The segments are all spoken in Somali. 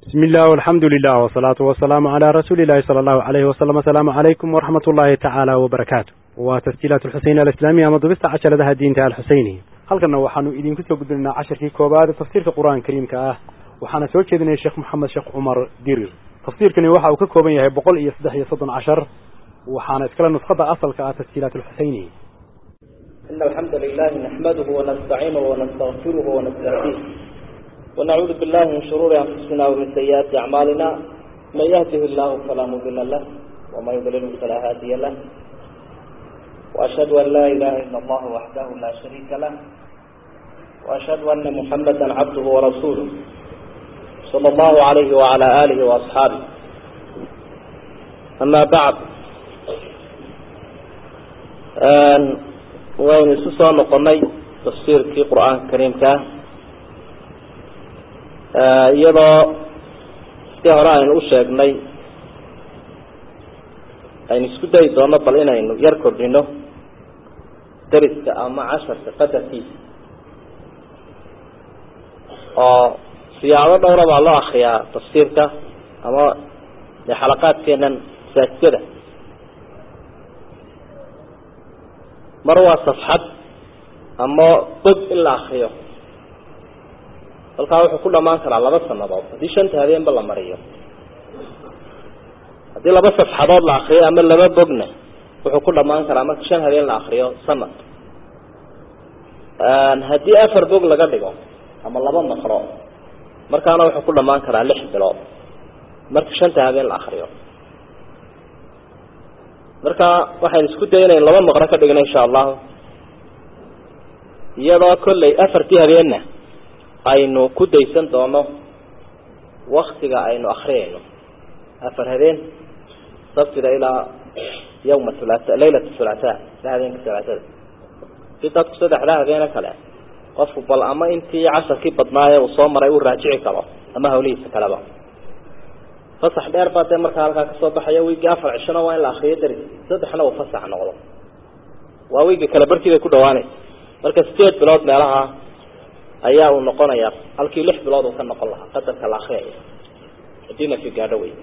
بسم الله والحمد لله والصلاة والسلام على رسول الله صلى الله عليه وسلم السلام عليكم ورحمة الله تعالى وبركاته وتسجيلات الحسين الإسلامية مضبست عشر لها الدين تعالى الحسيني halkana waxaanu idinku soo gudbinaa casharkii koobaad tafsiirka qur-aanka kariimka ah waxaana soo jeedinaya sheekh maxamed sheekh cumar dirir tafsiirkani waxa uu ka kooban yahay boqol iyo saddex iyo soddon cashar waxaana iskale nuskhada asalka ah tasjiilaat alxuseyni إن الحمد لله نحمده ونستعينه ونستغفره ونستهديه ونعوذ بالله من شرور أنفسنا ومن سيئات أعمالنا من يهده الله فلا مضل له وما يضلله فلا هادي له وأشهد أن لا إله إلا الله وحده لا شريك له وأشهد أن محمدا عبده ورسوله صلى الله عليه وعلى آله وأصحابه أما بعد waynu isu soo noqonay tafsiirkii qur-aanka kariimka ah iyadoo sidii hore aynu u sheegnay aynu isku dayi doono bal inaynu yar kordhino dariska ama casharka qadarkiisa oo siyaabo dhowra baa loo akriyaa tafsiirka ama de xalaqaadkeenan masaajidada mar waa safxad ama bog in la akriyo halkaa wuxuu ku dhamaan karaa laba sanadood haddii shanta habeenba la mariyo haddii laba safxadood la akriyo ama laba bogna wuxuu ku dhamaan karaa marka shan habeen la akriyo sanad haddii afar bog laga dhigo ama laba maqro markaana wuxuu ku dhamaan karaa lix bilood marka shanta habeen la akriyo marka waxaynu isku daya inaynu laba maqro ka dhigno insha allahu iyadoo kolley afartii habeenna aynu ku daysan doono waktiga aynu akriyayno afar habeen sabtida ilaa yawma hulata laylat hulata ilaa habeenka hulaatada si dadku saddexdaa habeene kale qofku bal ama intii casharkii badnaaye uu soo maray uu raajici karo ama hawlihiisa kaleba fasax dheer baa dee markaa halkaa kasoo baxaya wiigii afar cishona waa in la akriyo daris saddexna uu fasax noqdo waa wiiga kale barkii bay ku dhawaanaysa marka sideed bilood meelaha ayaa uu noqonayaa halkii lix bilood uu ka noqon lahaa qadarka la akriyaya haddii nafi gaadho wey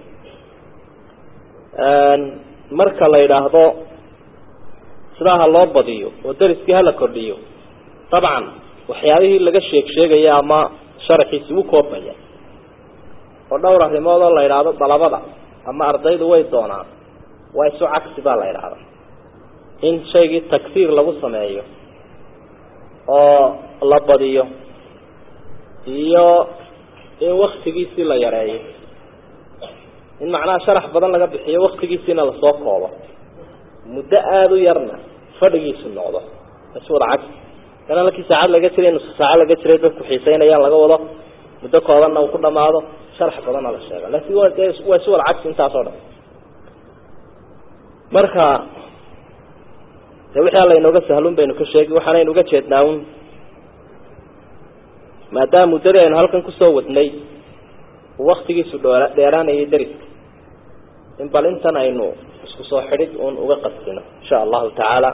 marka la yidhaahdo sidaa ha loo badiyo oo dariskii hala kordhiyo dabcan waxyaabihii laga sheeg sheegaya ama sharaxiisi u koobaya oo dhowr arrimood oo la yidhaahdo dalabada ama ardaydu way doonaan waa isu cagsi baa la yidhaahda in shaygii tagsiir lagu sameeyo oo la badiyo iyo in waktigiisii la yareeyo in macnaha sharax badan laga bixiyo waktigiisiina lasoo koobo muddo aada u yarna fadhigiisu noqdo isu wada cagsi kana halkii saacad laga jiray nusu saaco laga jiray dadku xiiseynayaan laga wado muddo koobanna uu ku dhamaado sharax badanna la sheega laakiin waa dee waa isu wada cagsi intaas oo dhan marka de wixii alla inooga sahlun baynu ka sheegi waxaanaynu uga jeednaa un maadaama muddadii aynu halkan kusoo wadnay uu waktigiisu dhoora dheeraanayay dariska in bal intan aynu isku soo xidhid uun uga qasdino insha allahu tacaala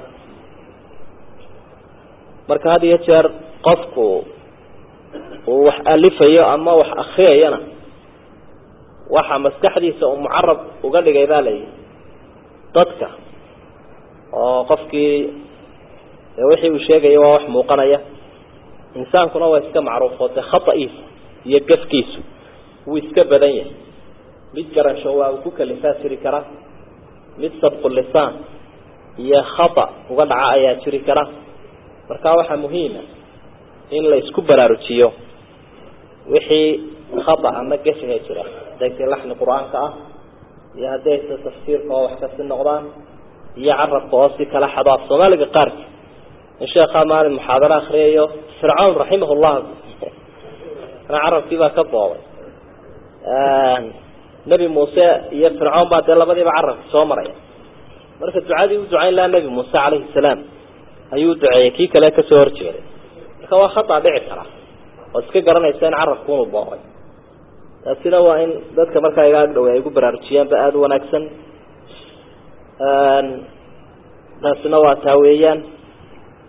marka had iyo jeer qofku uu wax alifayo ama wax akriyayana waxa maskaxdiisa uu mucarab uga dhigay baa layihi dadka oo qofkii wixii uu sheegaya waa wax muuqanaya insaankuna waa iska macruufo dee khata'iisa iyo gafkiisu wuu iska badan yahay mid garasho waa uu ku kalifaa jiri karaa mid sabqu lisaan iyo khata uga dhaca ayaa jiri kara marka waxaa muhiima in la isku baraarujiyo wixii khata ama gafiga jira hadday tay laxni qur-aanka ah iyo hadday tay tafsiirka oo wax kasi noqdaan iyo carabka oo si kala xado af soomaaliga qaarki in sheekhaa maalin muxaadaro akriyayo fircawn raximah llah ana carabkii baa ka boobay nebi muuse iyo fircawn baa dee labadiiba carabki soo maraya marka ducadii u ducayn lahaa nebi muuse calayhi salaam ayuu duceeyey kii kale kasoo horjeeday marka waa khata dhici kara oo iska garanaysa in carabku unu boobay taasina waa in dadka markaa iga ag dhawey ay gu baraarujiyaanba aada u wanaagsan taasina waa taa weeyaan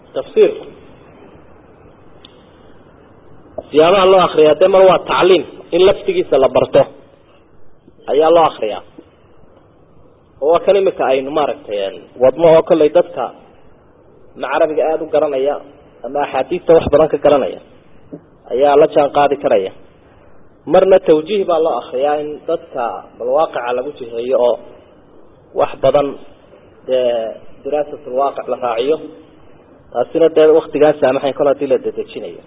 tafsiirku siyaabaha loo akriyaa dee mar waa tacliim in laftigiisa la barto ayaa loo akriyaa oo waa kan imika aynu maaragtay wadno oo kollay dadka ma carabiga aada u garanaya ama axaadiista wax badan ka garanaya ayaa la jaan qaadi karaya marna tawjiih baa loo akriyaa in dadka balwaaqica lagu jiheeyo oo wax badan dee diraasatlwaaqic la raaciyo taasina dee waktigaan saamaxayn kol hadii la dedejinayo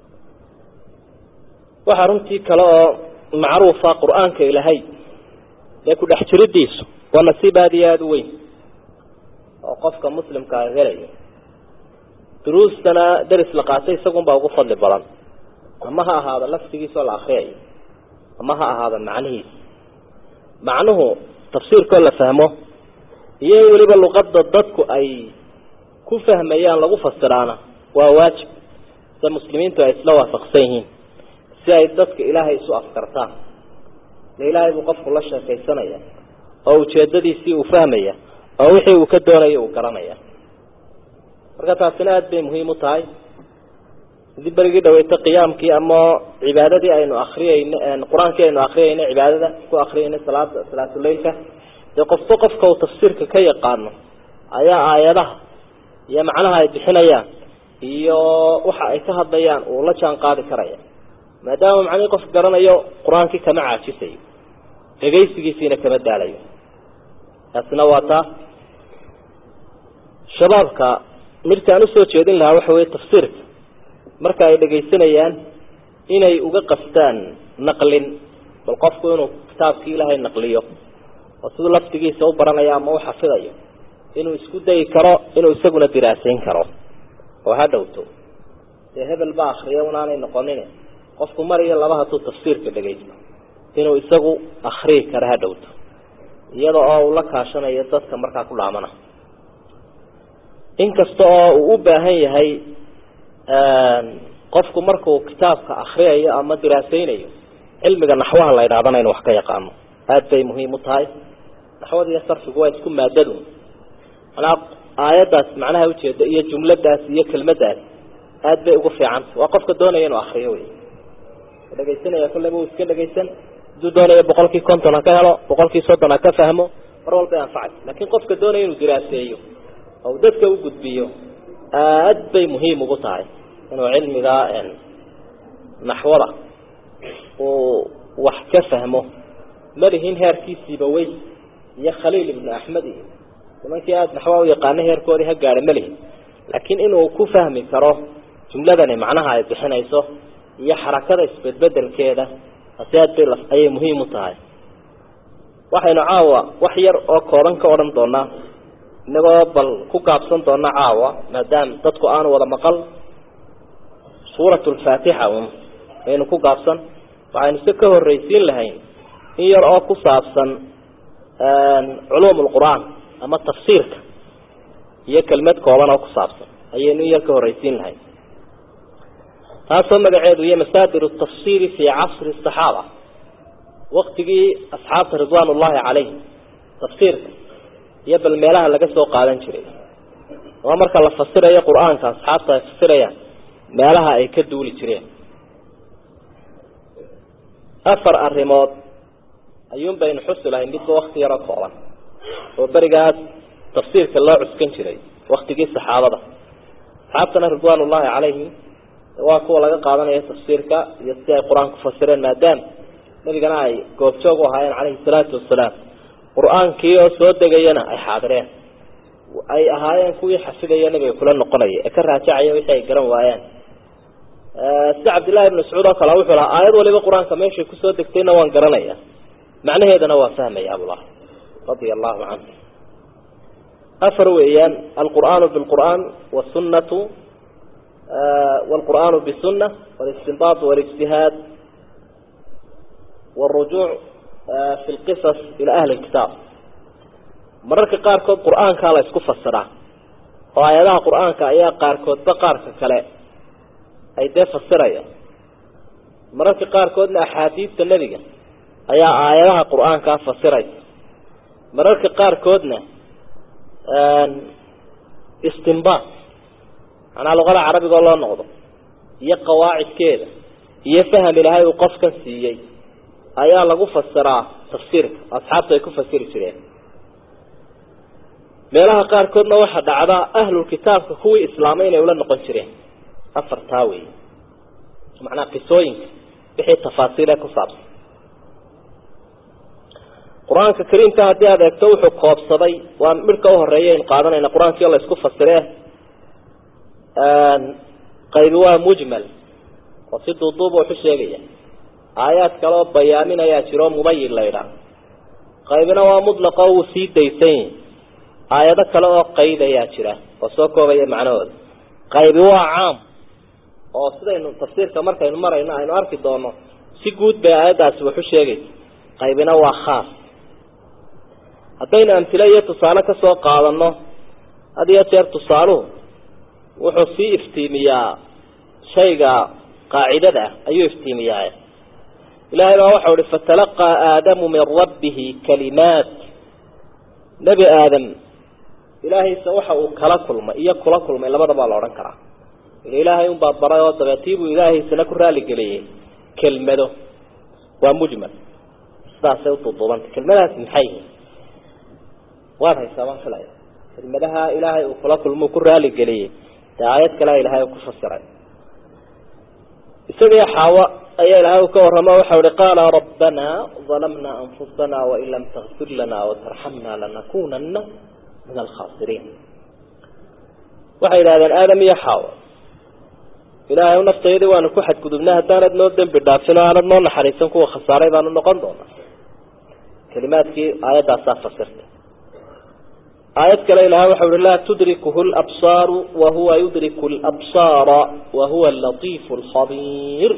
waxaa runtii kale oo macruufa qur-aanka ilaahay dee ku dhex jiridiisu waa nasiib aada iyo aada u weyn oo qofka muslimka a helayo duruustana deris la qaatay isagunbaa ugu fadli badan ama ha ahaado laftigiisoo la akriyayo ama ha ahaado macnihiisa macnuhu tafsiirkoo la fahmo iyo in weliba luqadda dadku ay ku fahmayaan lagu fasiraana waa waajib sida muslimiintu ay isla waafaqsan yihiin si ay dadka ilaahay isu afkartaan de ilaahay buu qofku la sheekaysanaya oo ujeedadiisii uu fahmaya oo wixii uu ka doonayo uu garanaya marka taasina aada bay muhiim u tahay hadii berigii dhaweyta qiyaamkii ama cibaadadii aynu akriyayno qur-aankii aynu akriyayno cibaadada ku akriyayno salaada salaatuleilka dee qofba qofka uu tafsiirka ka yaqaano ayaa aayadaha iyo macnaha ay bixinayaan iyo waxa ay ka hadlayaan uu la jaan qaadi karaya maadaama macnihii qof garanayo qur-aankii kama caajisayo dhegaysigiisiina kama daalayo taasina waa taa shabaabka midkaan usoo jeedin lahaa waxa weye tafsiirka marka ay dhegaysanayaan inay uga qastaan naqlin bal qofku inuu kitaabkii ilaahay naqliyo oo siduu laftigiisa u baranayo ama u xafidayo inuu isku dayi karo inuu isaguna diraasayn karo oo ha dhowto dee hebel ba akriya unaanay noqonin qofku mar iyo laba hadduu tafsiirka dhegaysto inuu isagu akriyi karo ha dhowto iyada oo uu la kaashanayo dadka markaa ku dhaamana inkasta oo uu u baahan yahay qofku markuu kitaabka akriyayo ama diraasaynayo cilmiga naxwaha la ydhahdana inu wax ka yaqaano aada bay muhiim u tahay naxwada iyo sarfigu waa isku maadadu manaa aayaddaas macnaha ujeeda iyo jumladaas iyo kelmadaas aada bay ugu fiicanta waa qofka doonaya inuu akriyo wey dhegaysanaya kulleba uu iska dhegaysan haduu doonayo boqolkii konton ha ka helo boqolkii soddon ha ka fahmo mar walbay anfacay laakiin qofka doonaya inuu diraaseeyo oo dadka u gudbiyo aada bay muhiim ugu tahay inuu cilmiga naxwada uu wax ka fahmo malihin heerkiisiiba wey iyo khaliil ibnu axmed iyo nimankii aada naxwa u yaqaana heerkoodii ha gaadha malihin laakiin inuu ku fahmi karo jumladani macnaha ay bixinayso iyo xarakada isbedbedelkeeda taasi aad bay ayay muhiim u tahay waxaynu caawa wax yar oo kooban ka odhan doonaa inagoo bal ku gaabsan doona caawa maadaama dadku aanu wada maqal suurat lfaatixa un aynu ku gaabsan waxaynu se ka horreysiin lahayn in yar oo ku saabsan culuum lqur-aan ama tafsiirka iyo kelmad kooban oo ku saabsan ayaynu in yar ka horreysiin lahayn taasoo magaceedu iyo masaadir tafsiri fi casri saxaaba waktigii asxaabta ridwaan ullahi calayhim tafsiirka iyo bal meelaha laga soo qaadan jiray ama marka la fasirayo qur-aanka asxaabta ay fasirayaan meelaha ay ka duuli jireen afar arrimood ayuun baynu xusi lahay midba wakti yaroo kooban oo berigaas tafsiirka loo cuskan jiray waktigii saxaabada asxaabtana ridwaan ullahi calayhim waa kuwa laga qaadanayo tafsiirka iyo si ay qur-aanku fasireen maadaama nabigana ay goobjoog u ahaayeen calayhi salaatu wasalaam qur-aankii oo soo degayana ay xaadireen ay ahaayeen kuwii xafidaya nabiga kula noqonaya ee ka raajacaya wixii ay garan waayaan sida cabdillahi ibn mascuud oo kale wuxuu lahaa aayad waliba qur-aanka meeshay kusoo degtayna waan garanaya macnaheedana waa fahmaya abullah radia allahu canhu afar weeyaan alqur'aanu bilqur'aan wasunnatu والقرآن بالسنة والاستنباط والاجتهاد والرجوع في القصص إلى أهل الكتاب مررك قاركود قرآن كالا يسكف السرع وآياتها قرآن كايا قاركود بقارك كلا أي ديف السرية مررك قاركود لأحاديث النبي أي آياتها قرآن كاف السرية مررك قاركودنا استنباط manaa luqada carabiga oo loo noqdo iyo qawaacidkeeda iyo faham ilaahay uu qofkan siiyey ayaa lagu fasiraa tafsiirka asxaabtu ay ku fasiri jireen meelaha qaarkoodna waxaa dhacdaa ahlulkitaabka kuwii islaamay inay ula noqon jireen afartaa wey macnaa qisooyinka wixii tafaasiil ee ku saabsan qur-aanka kariimka haddii aad eegto wuxuu koobsaday waa midhka uhoreeya aynu qaadanayna qur-aankii o la isku fasiree qaybi waa mujmal oo si duuduuba wuxu sheegaya aayaad kale oo bayaaminayaa jiro mubayin la ydhaah qaybina waa mudlaqa oo wuu sii daysan yahi aayado kale oo qayd ayaa jira oo soo koobaya macnahooda qaybi waa caam oo sidaynu tafsiirka markaynu marayno aynu arki doono si guud bay aayaddaasi waxu sheegaysa qaybina waa khaas haddaynu amtile iyo tusaale ka soo qaadano had iyo jeer tusaaluhu wuxuu sii iftiimiyaa shayga qaacidada ah ayuu iftiimiyaa ilaahay baa waxau ihi fatalaqaa aadamu min rabbihi kalimaat nebi aadam ilaahaysa waxa uu kala kulmay iyo kula kulmay labadabaa la odhan karaa ila ilaahay unbaa baray oo dabeetiibuu ilaahaysana ku raaligeliyey kelmado waa mujmal sidaasay uduuduubantay kelmadahaas maxay yihiin waad haysaa baan filaya kelmadaha ilaahay uu kula kulmo ku raaligeliyey dee aayad kalea ilahay ku fasiray isagii xaawo ayaa ilahay ka warramo waxau ihi qaala rabbana dalamna anfusana wain lam takfir lana watarxamna lanakunana min alkhaasiriin waxay yidhahdeen aadam iyo xaawo ilaahay naftayadii waanu ku xadgudubnay haddaanad noo dembi dhaafin oo aanad noo naxariisan kuwa khasaaray baanu noqon doonaa kelimaadkii aayaddaasaa fasirtay aayad kale ilahay waxau ihi laa tudrikuhu labsaaru wahuwa yudriku labsaara wahuwa alatiifu alkhabiir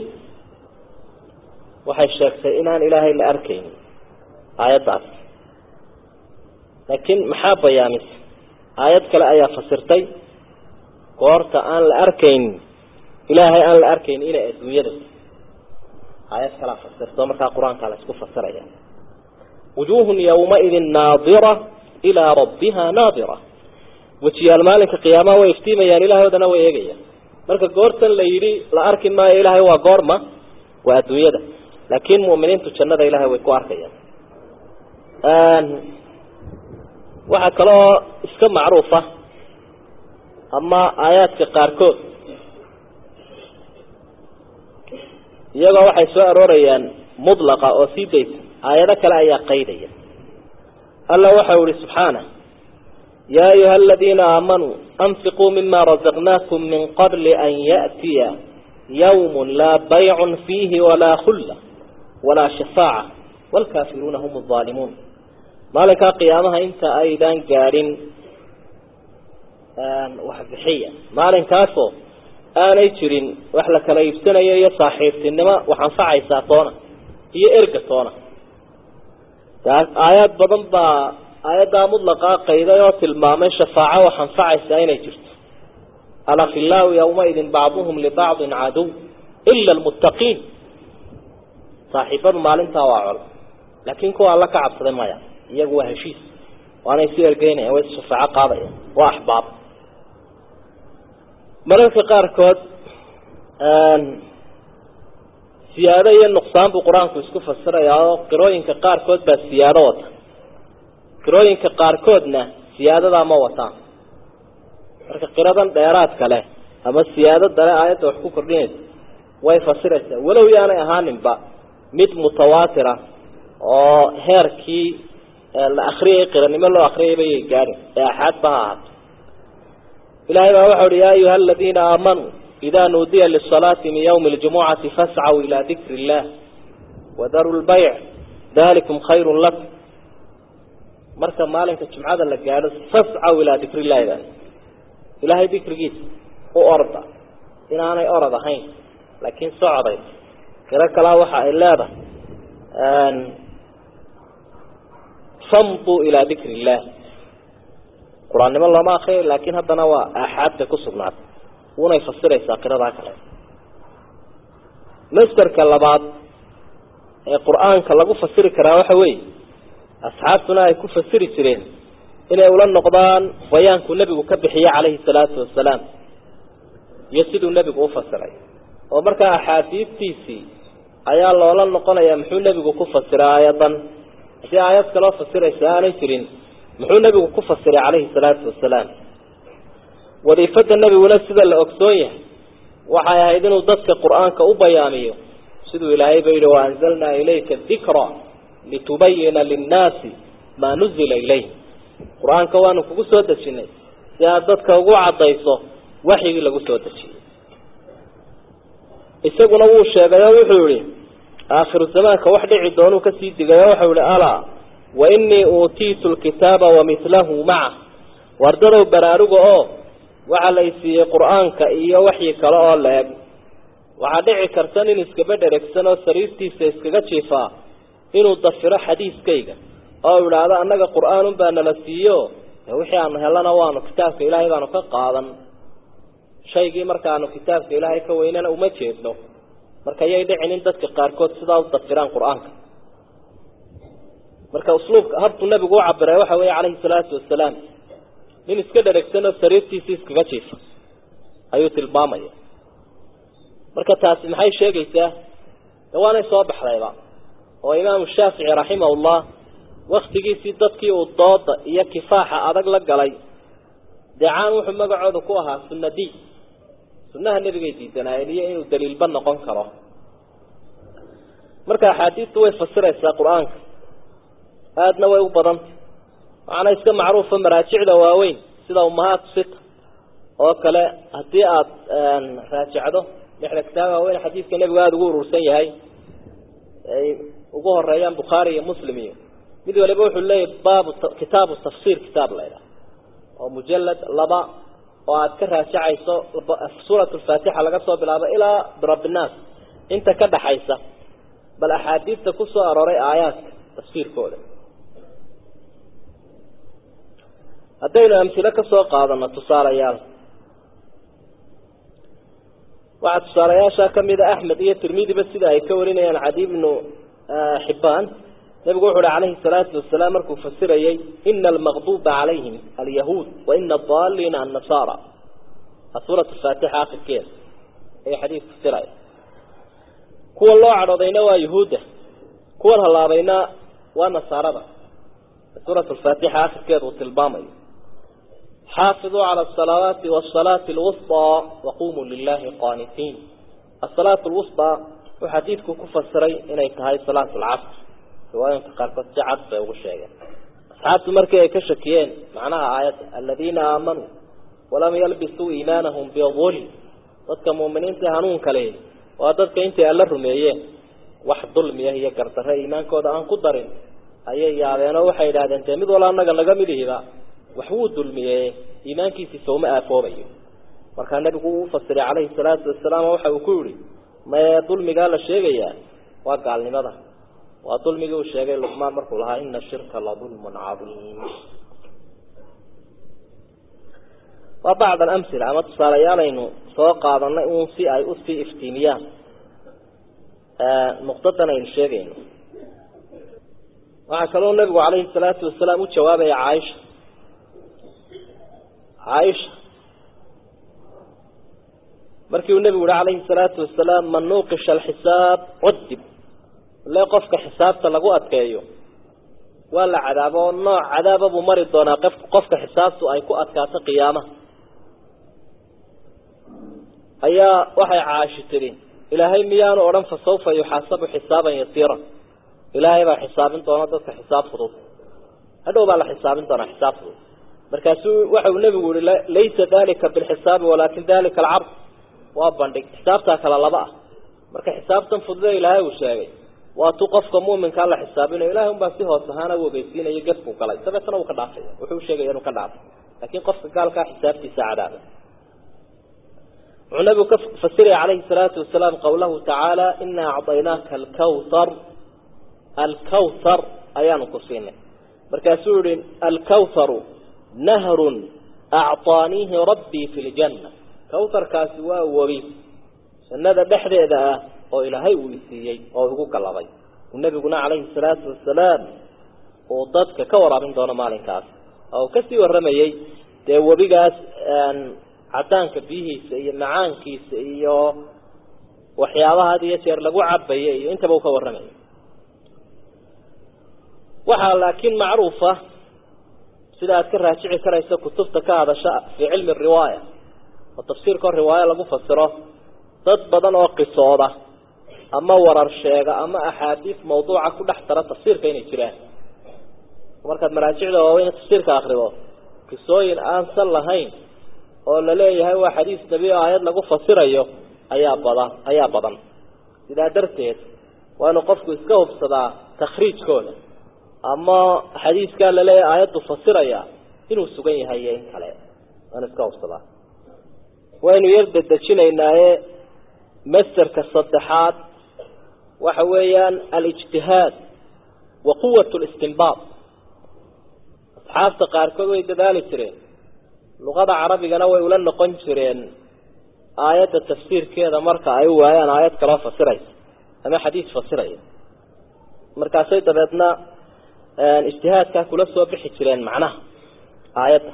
waxay sheegtay inaan ilaahay la arkaynin aayaddaas laakiin maxaa bayaamisa aayad kale ayaa fasirtay goorta aan la arkaynin ilaahay aan la arkaynin inay adduunyada aayad kalea fasirto markaa qur-aankaa la isku fasiraya wujuuhun yawmaidin naadira ilaa rabbiha naadira wejiyaal maalinka qiyaamaha way iftiimayaan ilaahoodana way eegayaan marka goortan la yidhi la arki maayo ilaahay waa goorma waa adduunyada laakiin mu'miniintu jannada ilahay way ku arkayaan waxaa kaloo iska macruufa ama aayaadka qaarkood iyagoo waxay soo aroorayaan mudlaqa oo sii daysa aayado kale ayaa qaydaya alla waxau ihi subxaanah yaa ayuha aladiina aamanuu anfiquu mima razaqnaakum min qabli an yaأtiya yawm laa baycun fiihi walaa khulla walaa shafaaca wاlkaafiruuna hum الظaalimuun maalinkaa qiyaamaha inta aydaan gaadhin waxbixiya maalinkaasoo aanay jirin wax la kala iibsanayo iyo saaxiibtinimo wax anfacaysaa toona iyo erga toona aayaad badan baa aayaddaa mudlaqaa qayday oo tilmaamay shafaaco wax anfacaysaa inay jirto alakhilaau yawmaidin bacduhum libacdin cadow ila almuttaqiin saaxiibadu maalintaa waa col laakiin kuwa alla ka cabsaday maya iyagu waa heshiis waanay isu ergeynayaan way shafaaco qaadayaan waa axbaab mararka qaarkood siyaado iyo nuqsaan buu qur-aanku isku fasirayaa oo qirooyinka qaarkood baa siyaado wata qirooyinka qaarkoodna siyaadadaa ma wataan marka qiradan dheeraadka leh ama siyaado dale aayadda wax ku kordhinaysa way fasiraysaa walow yaanay ahaaninba mid mutawaatira oo heerkii la akriyay qiranimo loo akriyay bayay gaadhin ee axaadba ha ahaato ilahay baa waxau uhi yaa ayuha aladiina aamanuu ida nuudiya lisalaati min ywmi ljumucati fascaw ilaa dikri illah wadaru lbayc dalikum khayru lakum marka maalinka jumcada la gaadho fascaw ilaa dikri illahi ba ilahay dikrigiisa u orda inaanay orod ahayn laakiin socday kiro kalaa waxa ay leedahay famduu ilaa dikri illah qur-aannimo looma akriyo laakiin haddana waa aaxaad bay ku sugnaatay unay fasiraysaa qiradaa kale masderka labaad ee qur-aanka lagu fasiri karaa waxa weeye asxaabtuna ay ku fasiri jireen inay ula noqdaan bayaanku nebigu ka bixiye calayhi salaatu wasalaam iyo siduu nebigu u fasiray oo markaa axaadiidtiisii ayaa loola noqonayaa muxuu nebigu ku fasiray aayadan haddii aayad kaloo fasiraysa aanay jirin muxuu nebigu ku fasiray calayhi salaatu wasalaam wadiifada nebiguna sida la ogsoon yahay waxay ahayd inuu dadka qur-aanka u bayaamiyo siduu ilaahay ba yidhi waanzalnaa ilayka dikra litubayina linnaasi maa nuzila ilayh qur-aanka waanu kugu soo dejinay si aad dadka ugu cadayso waxyigii lagu soo dejiyey isaguna wuu sheegay oo wuxuu yihi aakhiru zamaanka wax dhici doonuu kasii digay oo waxau yihi alaa wa inii uutiitu lkitaaba wamithlahu maca wardadow baraaruga oo waxaa la isiiyey qur-aanka iyo waxyi kale oo la-eg waxaa dhici karta nin iskaba dheregsan oo sariirtiisa iskaga jiifaa inuu dafiro xadiiskayga oo idhaahdo annaga qur-aanun baa nala siiyo wixii aanu helana waanu kitaabka ilaahay baanu ka qaadan shaygii markaanu kitaabka ilaahay ka weynana uma jeedno marka yay dhicin in dadka qaarkood sidaa u dafiraan qur-aanka marka usluubka habkuu nabigu u cabiray waxa weeye calayhi salaatu wasalaam nin iska dheregsan oo sariirtiisii iskaga jiifa ayuu tilmaamaya marka taasi maxay sheegaysaa de waanay soo baxdayba oo imaamu shaafici raximahullah waktigiisii dadkii uu dooda iyo kifaaxa adag la galay deecaan wuxuu magacooda ku ahaa sunadiy sunnaha nebigay diidanaayeen iyo inuu daliilba noqon karo marka axaadiistu way fasiraysaa qur-aanka aadna way u badantay waxaana iska macruufa maraajicda waaweyn sida umahaatu sita oo kale haddii aada raajacdo lixda kitaab waaweyn xadiidka nebigu aada ugu urursan yahay ay ugu horeeyaan bukhaari iyo muslim iyo mid waliba wuxuu leeyahy baabu kitaabu tafsir kitaab la ydhaha oo mujalad laba oo aada ka raajacayso suurat lfaatixa laga soo bilaabo ilaa birabinaas inta ka dhaxaysa bal axaadiidta ku soo arooray aayaadka tafsiirkooda haddaynu amhilo ka soo qaadano tusaalayaal waxaa tusaalayaasha kamida axmed iyo tirmidiba sida ay ka warinayaan cadi bnu xibaan nabigu wuxu uhi calayhi salaatu wasalaam markuu fasirayey ina almaqduba calayhim alyahuud wa ina adaliina annasaara suurat faatixa akhirkeeda ayuu xadiis fasiraya kuwa loo cadhoodayna waa yuhuudda kuwan halaabayna waa nasaarada suurat lfaatixa akhirkeeda uu tilmaamayo xaafiduu cala asalawaati wasalaati alwusطaa waqumuu lilahi qaanitiin asalaat lwusطaa wuxuu xadiidku ku fasiray inay tahay salaat lcasr riwaayinka qaarkood si cad bay ugu sheegeen asxaabtu markii ay ka shakiyeen macnaha aayadda aladiina aamanuu walam yalbisuu iimaanahum bidulm dadka muuminiinta hanuunka lehi waa dadka intay alla rumeeyeen wax dulmiya iyo gardarre iimaankooda aan ku darin ayay yaabeen oo waxay idhahdeen dee mid wala anaga naga midihiba wax wuu dulmiyey iimaankiisii sowma aafoobayo markaa nebigu uu ufasiray calayhi salaatu wasalaam waxa uu ku yihi maye dulmigaa la sheegayaa waa gaalnimada waa dulmigii uu sheegay luqmaan markuu lahaa ina shirka la dulmun cadiim waa bacd alamhila ama tusaalayaalaynu soo qaadanay uun si ay usii iftiimiyaan nuqdadan aynu sheegayno waxaa kaloo nabigu calayhi salaatu wasalaam u jawaabaya caaisha caaisha markii uu nebigu yihi calayhi salaatu wasalaam man nuuqisha alxisaab cudib le qofka xisaabta lagu adkeeyo waa la cadaabo oo nooc cadaaba buu mari doonaa qof qofka xisaabtu ay ku adkaato qiyaamaha ayaa waxay caashi tidhi ilaahay miyaanu odhan fa sawfa yuxaasabu xisaaban yasiira ilaahay baa xisaabin doona dadka xisaab fudud hadhow baa la xisaabin doonaa xisaab fudud markaasuu waxa uu nebigu yihi laysa dalika bilxisaabi walaakin dalika alcard waa bandhig xisaabtaa kala laba ah marka xisaabtan fudude ilaahay uu sheegay waa tu qofka muminkaa la xisaabinayo ilahay unbaa si hoos ahaana u ogeysiinayo gefkuu galay dabeetana uu ka dhaafaya wuxuu sheegaya inuu ka dhaafay laakiin qofka gaalkaa xisaabtiisa cadaaba wuxuu nabigu ka fasiraya calayhi salaatu wasalaam qawlahu tacaala inaa acdaynaaka alkawthar alkawthar ayaanu ku siinay markaasuu yihi alkawtharu nahrun acطaaniihi rabbii fi ljanna kawtharkaasi waa webi jannada dhexdeeda ah oo ilaahay uu isiiyey oo igu gallabay uu nebiguna calayhi salaatu wasalaam uu dadka ka waraabin doono maalinkaas oo uu kasii warramayey dee webigaas cadaanka biyihiisa iyo macaankiisa iyo waxyaabaha had iyo jeer lagu cabaya iyo intaba uu ka warramaya waxaa laakiin macruufa sida aad ka raajici karayso kutubta ka hadasha fii cilmi riwaaya oo tafsiirkao riwaayo lagu fasiro dad badan oo qisooda ama warar sheega ama axaadiis mawduuca ku dhex tara tafsiirka inay jiraan markaad maraajicda waaweyn tafsiirka akrido qisooyin aan sal lahayn oo la leeyahay waa xadiis nebi o aayad lagu fasirayo ayaa badan ayaa badan sidaa darteed waa inuu qofku iska hubsadaa takhriijkooda ama xadiiskaa laleeyahay aayaddu fasiraya inuu sugan yahay iyo in kale waan iska hubsadaa waynu yar dedejinaynaaye masterka saddexaad waxa weeyaan alijtihaad wa quwat listinbaad asxaabta qaarkood way dadaali jireen luqada carabigana way ula noqon jireen aayadda tafsiirkeeda marka ay u waayaan aayad kaloo fasiraysa ama xadiis fasiraya markaasay dabeedna ijtihaadkaa kula soo bixi jireen macnaha aayadda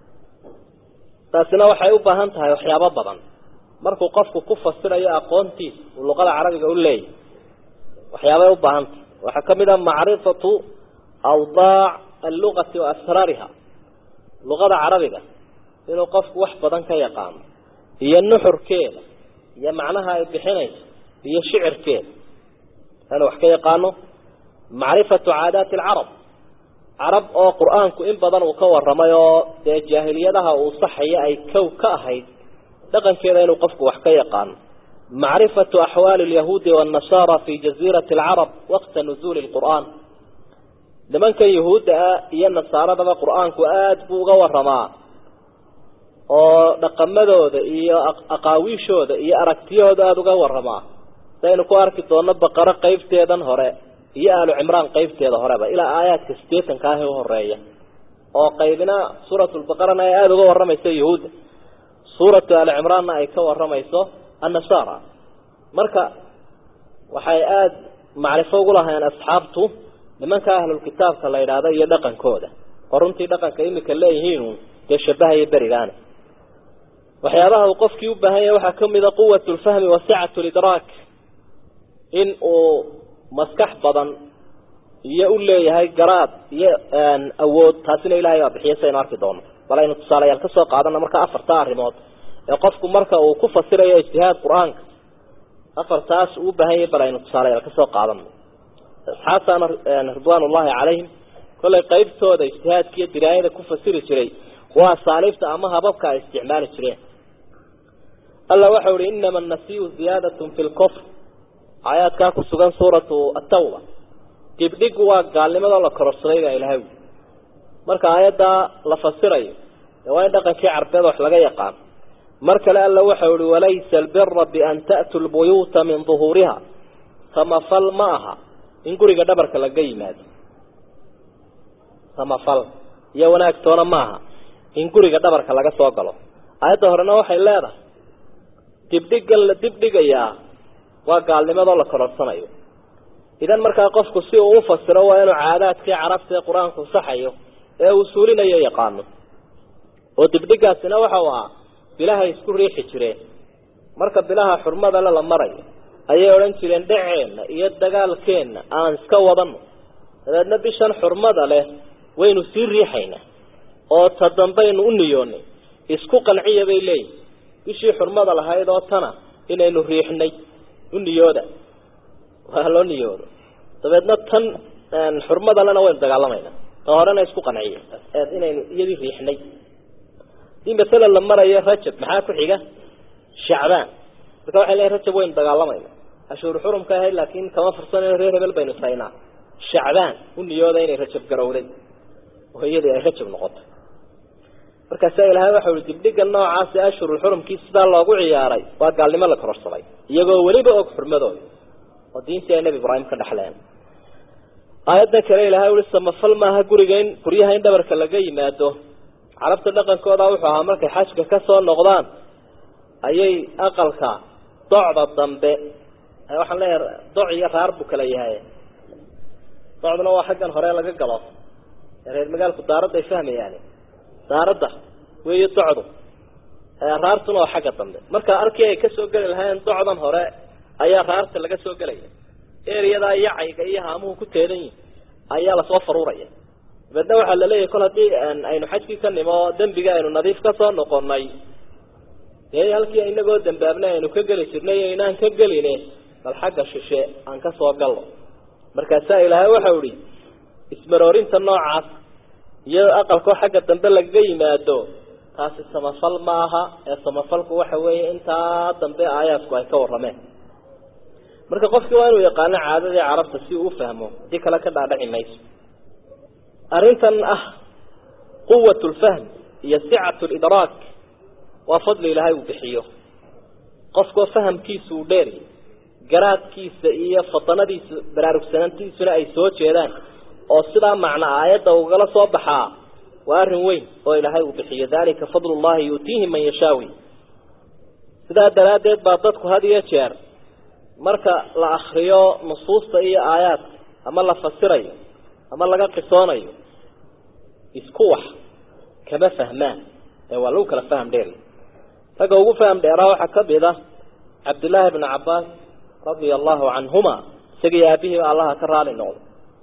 taasina waxay u baahan tahay waxyaabo badan markuu qofku ku fasirayo aqoontiisa uu luqada carabiga u leeyahy waxyaabay u baahan tahay waxaa ka mid a macrifatu awdaac allugati wa asraariha luqada carabiga inuu qofku wax badan ka yaqaano iyo nuxurkeeda iyo macnaha ay bixinayso iyo shicirkeeda inuu wax ka yaqaano macrifatu caadaati alcarab carab oo qur-aanku in badan uu ka warramay oo dee jaahiliyadaha uu saxaya ay kow ka ahayd dhaqankeeda inuu qofku wax ka yaqaano macrifatu axwaali alyahuudi waannasara fi jaziirati alcarab waqta nuzuuli lqur'aan nimankan yahuudda ah iyo nasaaradaba qur-aanku aada buu uga waramaa oo dhaqamadooda iyo aqaawiishooda iyo aragtiyahooda aada uga waramaa saynu ku arki doonno baqaro qeybteedan hore iyo aalu cimraan qeybteeda horeba ilaa aayaadka sideetanka ah ee uhoreeya oo qaybina suuratulbaqarana ay aada uga waramayso yahuudda suuratu aali cimraanna ay ka waramayso annasara marka waxay aada macrifo ugu lahayn asxaabtu nimanka ahlulkitaabka la yidhaahdo iyo dhaqankooda oo runtii dhaqanka imika leeyihiin dee shabahaya berigaana waxyaabaha uu qofkii u baahan yahay waxaa kamid a quwat lfahmi wa sicatu lidraak in uu maskax badan iyo u leeyahay garaad iyo awood taasina ilahay baa bixiya saynu arki doono bal aynu tusaalayaal kasoo qaadana marka afarta arrimood ee qofku marka uu ku fasirayo ijtihaad qur-aanka afartaas uu ubaahan yahay bal aynu tusaalayaal kasoo qaadano asxaabtaana ridwaan ullahi calayhim kollay qeybtooda ijtihaadka iyo diraayada ku fasiri jiray waa asaaliibta ama hababka ay isticmaali jireen alla waxau ihi inama annasiyu ziyaadatun fi lkufr aayaadkaa ku sugan suuratu atawba dibdhigu waa gaalnimadoo la kororsaday baa ilahay ui marka aayaddaa la fasirayo dee waa in dhaqankii carbeed wax laga yaqaan mar kale alla waxau ihi walaysa albira bian ta'tuu lbuyuuta min duhuuriha samafal ma aha in guriga dhabarka laga yimaado samafal iyo wanaagtoona maaha in guriga dhabarka laga soo galo aayadda horena waxay leedahay dibdhigan la dibdhigayaa waa gaalnimadoo la kororsanayo idan markaa qofku si uu ufasiro waa inuu caadaadkii carabta ee qur-aanku saxayo ee uu suulinayo yaqaano oo dibdhigaasina waxau ahaa bilahay isku riixi jireen marka bilaha xurmadale la marayo ayay odhan jireen dhaceenna iyo dagaalkeenna aan iska wadano dabeedna bishan xurmada leh waynu sii riixaynaa oo ta dambaynu u niyoonay isku qanciya bay leeyihin bishii xurmada lahayd oo tana inaynu riixnay u niyooda waa loo niyoodo dabeedna tan xurmada lena waynu dagaalamayna ta horena isku qanciya inaynu iyadii riixnay hadii masalan la marayo rajab maxaa ku xiga shacbaan marka waxay leeyiin rajab waynu dagaalamayna ashuur xurumka ahayd laakiin kama fursanayno reer hebel baynu saynaa shacbaan u niyooda inay rajab garowday oo iyadii ay rajab noqotay markaasa ilahay waxau i dibdhiga noocaasi ashhurul xurumkii sidaa loogu ciyaaray waa gaalnimo la kororsaday iyagoo weliba og xurmadooda oo diintii ay nebi ibraahim ka dhexleen aayadda kale ilahay ui samafal maaha guriga in guryaha in dhabarka laga yimaado carabta dhaqankooda wuxuu ahaa markay xajka ka soo noqdaan ayay aqalka docda dambe waxaan leeyahay doc iyo raar buu kala yahay docduna waa xaggan hore laga galo reer magaalku daaradda ay fahmayaan daaradda weeyo docdu raartuna waa xagga dambe marka arkii ay kasoo geli lahaayeen docdan hore ayaa raarta laga soo gelaya ereyadaa yacayga iyo haamuhu ku teedan yihin ayaa lasoo faruuraya dabeedna waxaa laleeyahay kol haddii aynu xajkii ka nimo dembiga aynu nadiif ka soo noqonay dee halkii inagoo dambaabnay aynu ka geli jirnay inaan ka geline bal xagga shishe aan ka soo galno markaasaa ilaahay waxau ihi ismaroorinta noocaas iyo aqalkoo xagga dambe lagaga yimaado taasi samafal ma aha ee samafalku waxa weeye intaa dambe aayaadku ay ka warrameen marka qofkii waa inuu yaqaano caadadii carabta si uu ufahmo haddii kale ka dhaadhaci mayso arrintan ah quwat lfahm iyo sicat lidraak waa fadli ilaahay uu bixiyo qofkoo fahamkiisa uu dheeri garaadkiisa iyo fatanadiisa baraarugsanaantiisuna ay soo jeedaan oo sidaa macna aayadda ugala soo baxaa waa arrin weyn oo ilaahay uu bixiyo dalika fadl llahi yuutiihi man yashaawi sidaa daraaddeed baa dadku had iyo jeer marka la akriyo nusuusta iyo aayaadka ama la fasirayo ama laga qisoonayo isku wax kama fahmaan ee waa lagu kala faham dheeri ragga ugu faham dheeraa waxaa ka mid ah cabdillaahi bnu cabbaas radia allahu canhuma isagii aabihii allaha ka raali noqdo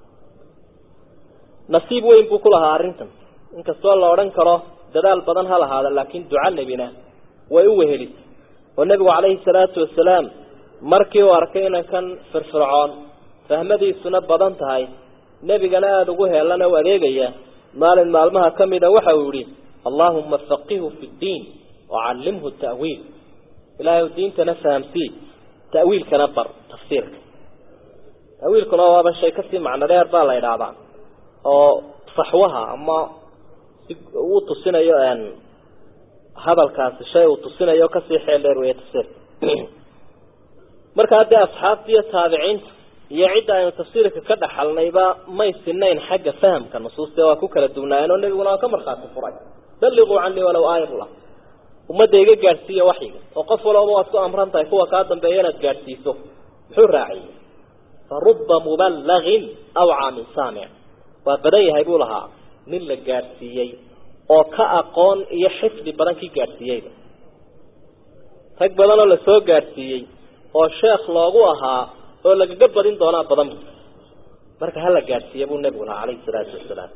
nasiib weyn buu ku lahaa arrintan inkastoo la odhan karo dadaal badan ha lahaada laakiin duca nebina way u wehelisay oo nebigu calayhi salaatu wasalaam markii uu arkay inankan firfircoon fahmadiisuna badan tahay nebigana aada ugu heelana u adeegaya maalin maalmaha ka mida waxa uu yihi allaahuma faqihu fi ddiin wacallimhu ta'wiil ilaahay diintana fahamsii ta'wiilkana bar tafsiirka ta'wiilkuna waaba shay kasii macno dheer baa la idhaahdaa oo saxwaha ama si uu tusinayo hadalkaasi shay uu tusinayo kasii xeel dheer weeye tafsiirka marka haddii asxaabta iyo taabiciinta iyo cidda aynu tafsiirka ka dhaxalnayba may sinayn xagga fahamka nusuusta waa ku kala duwnaayeen oo nebiguna waa ka markhaati furay balliquu canii walow aaya bula ummadda iga gaadhsiiya waxyiga oo qof walooba waad ku amran tahay kuwa kaa dambeeya inaad gaadhsiiso muxuu raaciyey fa ruba muballagin awcaa min saamic waa badan yahay buu lahaa nin la gaadhsiiyey oo ka aqoon iyo xifdi badan kii gaadhsiiyeyba rag badan oo lasoo gaadhsiiyey oo sheekh loogu ahaa oo lagaga badin doonaa badan bu marka hala gaadhsiiya buu nebigu lahaa calayhi salaatu wasalaam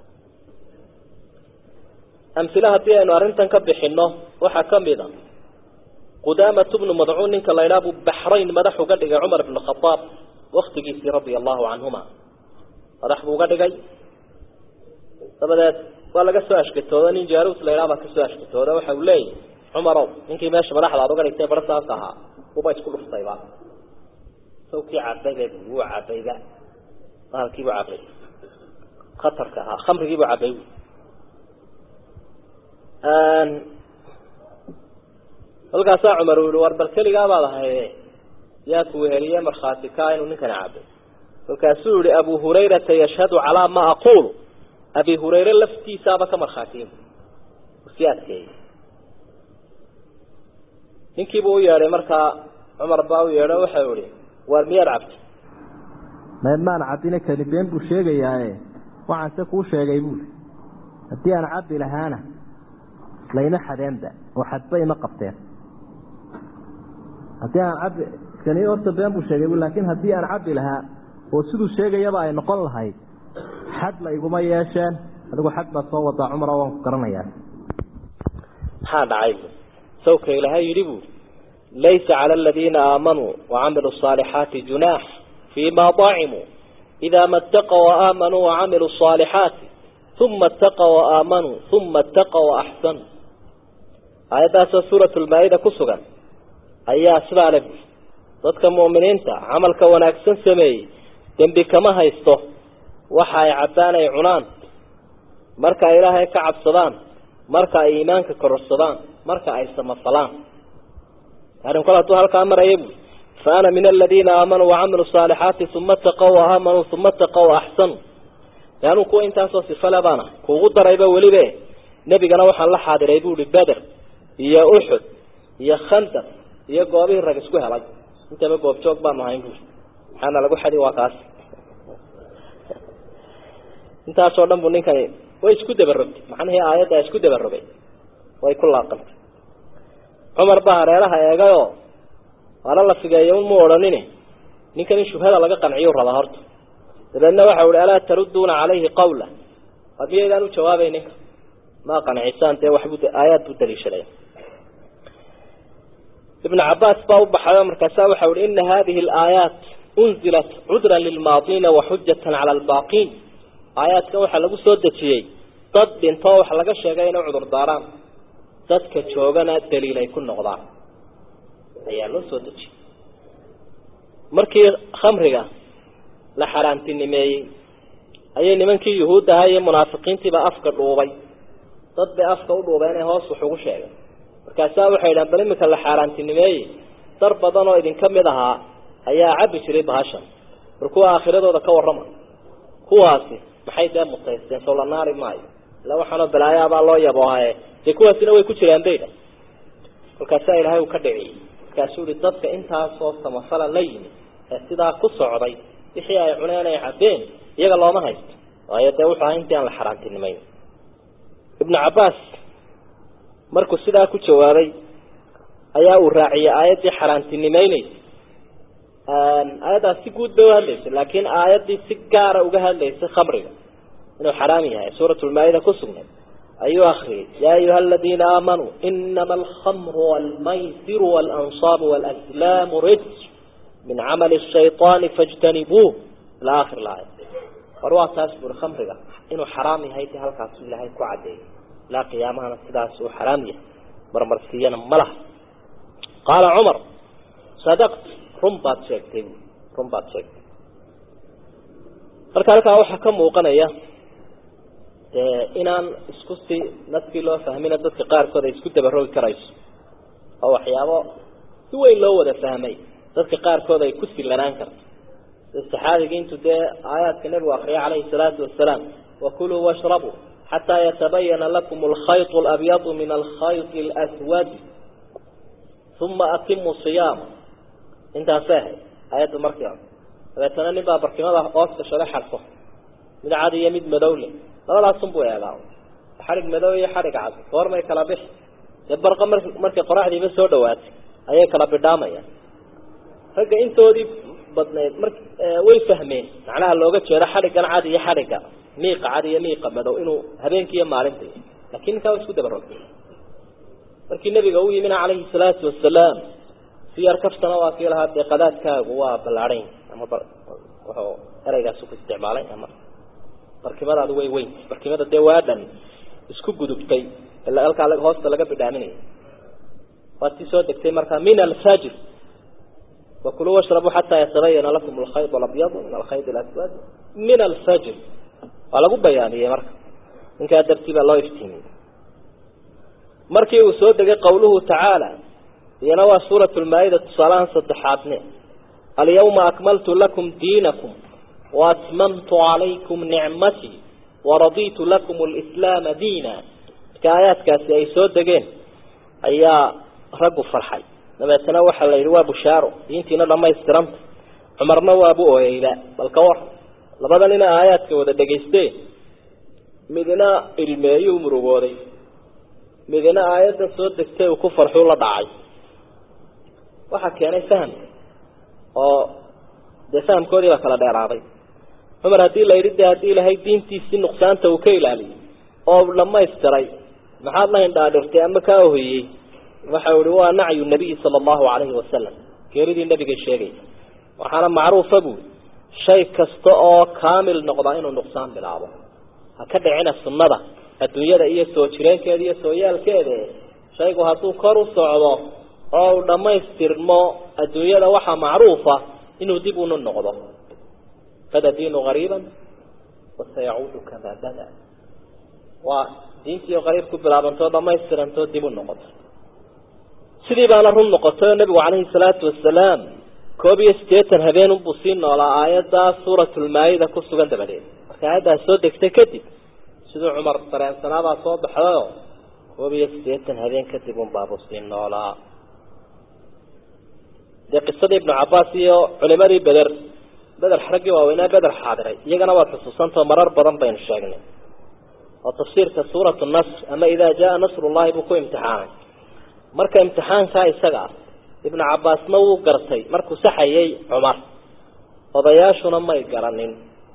amhila haddii aynu arrintan ka bixinno waxaa ka mid a qudaamatu bnu madcuun ninka la ydhaha buu baxrayn madax uga dhigay cumar bnu khadaab waktigiisii radia allahu canhuma madax buu uga dhigay dabadeed waa laga soo ashkatooda nin jaarus la ydhaha baa kasoo ashkatooda waxa uu leeyahy cumarow ninkii meesha madaxda aad uga dhigtay bara saas ahaa uba isku dhuftayba sawkii cabayba wuu cabayba bahalkiibuu cabay khatarka ahaa khamrigiibuu cabay halkaasaa cumar uu yihi war bal keligaa baad ahaye yaa ku weheliye markhaati kaa inuu ninkani cabay markaasuu yihi abu hurayrata yashhadu calaa ma aquulu abi hurayre laftiisaaba ka markhaatiye si adkeeyey ninkiibuu u yeedhay markaa cumar baa u yeedho waxau ihi waar miyaad cabtay maan cabine kani been buu sheegayaaye waxaan se kuu sheegay buuli haddii aan cabbi lahaana layma xadeenba oo xadba ima qabteen haddii aan cabbi kani horta been buu sheegay bu laakiin haddii aan cabbi lahaa oo siduu sheegayaba ay noqon lahayd xad la iguma yeesheen adigu xad baad soo wadaa cumar waan ku garanayaa maxaa dhacay sawka ilaahay yidhi buui laysa cala aladiina aamanuu wacamiluu asaalixaati junaax fiima dacimuu idaa ma ataqow waaamanuu wacamiluu asaalixaati uma ataqow waaamanuu uma ataqow waaxsanuu aayaddaasoo suurat lmaa-ida ku sugan ayaa sidaa le buui dadka mu'miniinta camalka wanaagsan sameeyey dembi kama haysto waxa ay cabbaan ay cunaan marka ay ilaahay ka cabsadaan marka ay iimaanka kororsadaan marka ay samafalaan arrin kol hadduu halkaa maraya buui fa ana min aladiina aamanuu wacamiluu saalixaati uma ataqow waaaamanuu uma ataqow waaxsanuu de anuu kuwa intaasoo sifale baana kuugu darayba welibe nebigana waxaan la xaadiray buuhi beder iyo uxud iyo khandaq iyo goobihii rag isku helay intaba goobjoog baanu ahayn buui maxaana lagu xadi waa kaas intaasoo dhan bu ninkani way isku dabarogtay macnihii aayaddaa isku dabarogay way ku laaqantay cumar baa hareeraha eegayoo waana la figeeya un mu odhanine ninkan in shubhada laga qanciyu rabaa horta dabeedna waxa uhi alaa tarudduuna calayhi qawla ad miyaydaan u jawaabay ninka ma qancisaan dee waxbu aayaad buu daliishaday ibn cabaas baa u baxayo markaasa waxa uhi ina hadihi alaayaat unzilat cudran lilmaadiina waxujatan cala albaaqiin aayaadkan waxaa lagu soo dejiyey dad dhintoo wax laga sheegay inay cudur daaraan dadka joogana daliil ay ku noqdaan ayaa loo soo dejiyey markii khamriga la xaaraantinimeeyey ayay nimankii yuhuud ahaa iyo munaafiqiintiiba afka dhuubay dad bay afka u dhuubeen ee hoos wax ugu sheegay markaasaa waxay idhahan bal iminka la xaaraantinimeeyey dar badan oo idinka mid ahaa ayaa cabbi jiray bahashan bal kuwa aakhiradooda ka warrama kuwaasi maxay dee mutaysteen soo la naari maayo ila waxaanoo balaayaabaa loo yaboohaye dee kuwaasina way ku jiraan bayda kolkaasaa ilaahay uu ka dhiciyey markaasuu ihi dadka intaasoo samafala la yimi ee sidaa ku socday wixii ay cuneen ay cabbeen iyaga looma haysto waayo dee wuxuu ahaa intii aan la xaaraantinimeyn ibnu cabbaas markuu sidaa ku jawaabay ayaa uu raaciyey aayaddii xaaraantinimeyneysa aayaddaas si guud bay uhadlaysay laakiin aayaddii si gaara uga hadlaysay khamriga inuu xaraam yahay suuratulmaa-ida ku sugnayd ayuu akriyay yaa ayuha aladiina aamanuu inama alkhamru walmaysiru waalansaabu waalaslaamu rijs min camali shayطaani fاjtanibuuh ila akhir laaya war waa taas buri khamriga inuu xaraam yahay ti halkaasu ilaahay ku cadeeyay ilaa qiyaamahana sidaas uu xaraam yahay marmarsiiyana ma laha qaala cumar sadaqt run baad sheegtay bu run baad sheegtay marka halkaa waxaa ka muuqanaya dee inaan isku si nadkii loo fahmina dadka qaarkood ay isku dabarogi karayso oo waxyaabo si weyn loo wada fahmay dadka qaarkood ay ku silanaan karto sida saxaabigii intuu dee aayaadka nebigu akriyay calayhi salaatu wasalaam wakuluu washrabuu xataa yatabayana lakum alkhayط alabyadu min alkhayط اlaswadi uma atimuu siyaama intaasay ahayd aayadda markii hore dabeetana nin baa barkimada hooska shalay xarfo mid cad iyo mid madowle labadaasunbuu eegaa xadhig madow iyo xadhig cad goormay kala bixi dee barqa mar markay qoraxdiiba soo dhawaatay ayay kala bidhaamayaan ragga intoodii badnayd mar way fahmeen macnaha looga jeedo xadhiggan cad iyo xadhigga miiqa cad iyo miiqa madow inuu habeenkii iyo maalintii laakiin ninkaa wa isku dabarogay markii nabiga u yimina calayhi salaatu wasalaam si yar kaftana waa kii lahaa dee qadaadkaagu waa ballaadhayn ama wuxuu ereygaas ku isticmaalay ama barkimadaadu way weyn barkimada dee waa dhan isku gudubtay halkaa hoosta laga bidhaaminaya waa tii soo degtay markaa min alfajr wakuluu washrabuu xataa yatabayana lakum alkhayd alabyadu min alkhayd alaswad min alfajr waa lagu bayaaniyey marka ninkaa dartii baa loo iftiimiyey markii uu soo degay qawluhu tacaala iyana waa suurat lmaa-ida tusaalahan saddexaadne alyawma akmaltu lakum diinakum waatmamtu calaykum nicmatii waraditu lakum alislaama diina marka aayaadkaasi ay soo degeen ayaa raggu farxay dabeetana waxaa la yidhi waa bushaaro diintiina dhamaystiranta cumarna waabu ooyeyba bal ka war labada nina aayaadka wada dhegaysteen midna ilmeeyuu murugooday midna aayadda soo degtay uu ku farxuu la dhacay waxaa keenay fahamka oo dee fahamkoodii baa kala dheeraaday cumar haddii la yidhi de haddii ilaahay diintiisii nuqsaanta uu ka ilaaliyey oo dhamaystiray maxaad la hindhaadhirtay ama kaa ohiyey waxau ihi waa nacyu nabiyi sala allahu calayhi wasalam geeridii nabiga sheegaysa waxaana macruufa buui shay kasta oo kaamil noqdaa inuu nuqsaan bilaabo ha ka dhicina sunnada adduunyada iyo soo jireenkeeda iyo sooyaalkeeda shaygu hadduu kor u socdo oo uu dhammaystirmo adduunyada waxaa macruufa inuu dib unu noqdo bada diinu qariiban wasayacuudu kamaa bada waa diintii qariib ku bilaabantoo dhammaystirantoo dib u noqoto sidii baana run noqotay oo nabigu calayhi salaatu wasalaam koob iyo siddeetan habeen unbuu sii noolaa aayaddaa suuratulmaa-ida ku sugan dabadeed marka aayaddaas soo degtay kadib siduu cumar dareensanaabaa soo baxdayoo koob iyo siddeetan habeen kadib unbaabuu sii noolaa dee qisadii ibnu cabbaas iyo culimadii beder beder raggii waaweynaa beder xaadiray iyagana waad xusuusantao marar badan baynu sheegnay oo tafsiirka suuratu nasr ama idaa jaa nasrullahi buu ku imtixaanay marka imtixaankaa isaga ah ibnu cabbaasna wuu gartay markuu saxayay cumar odayaashuna may garanin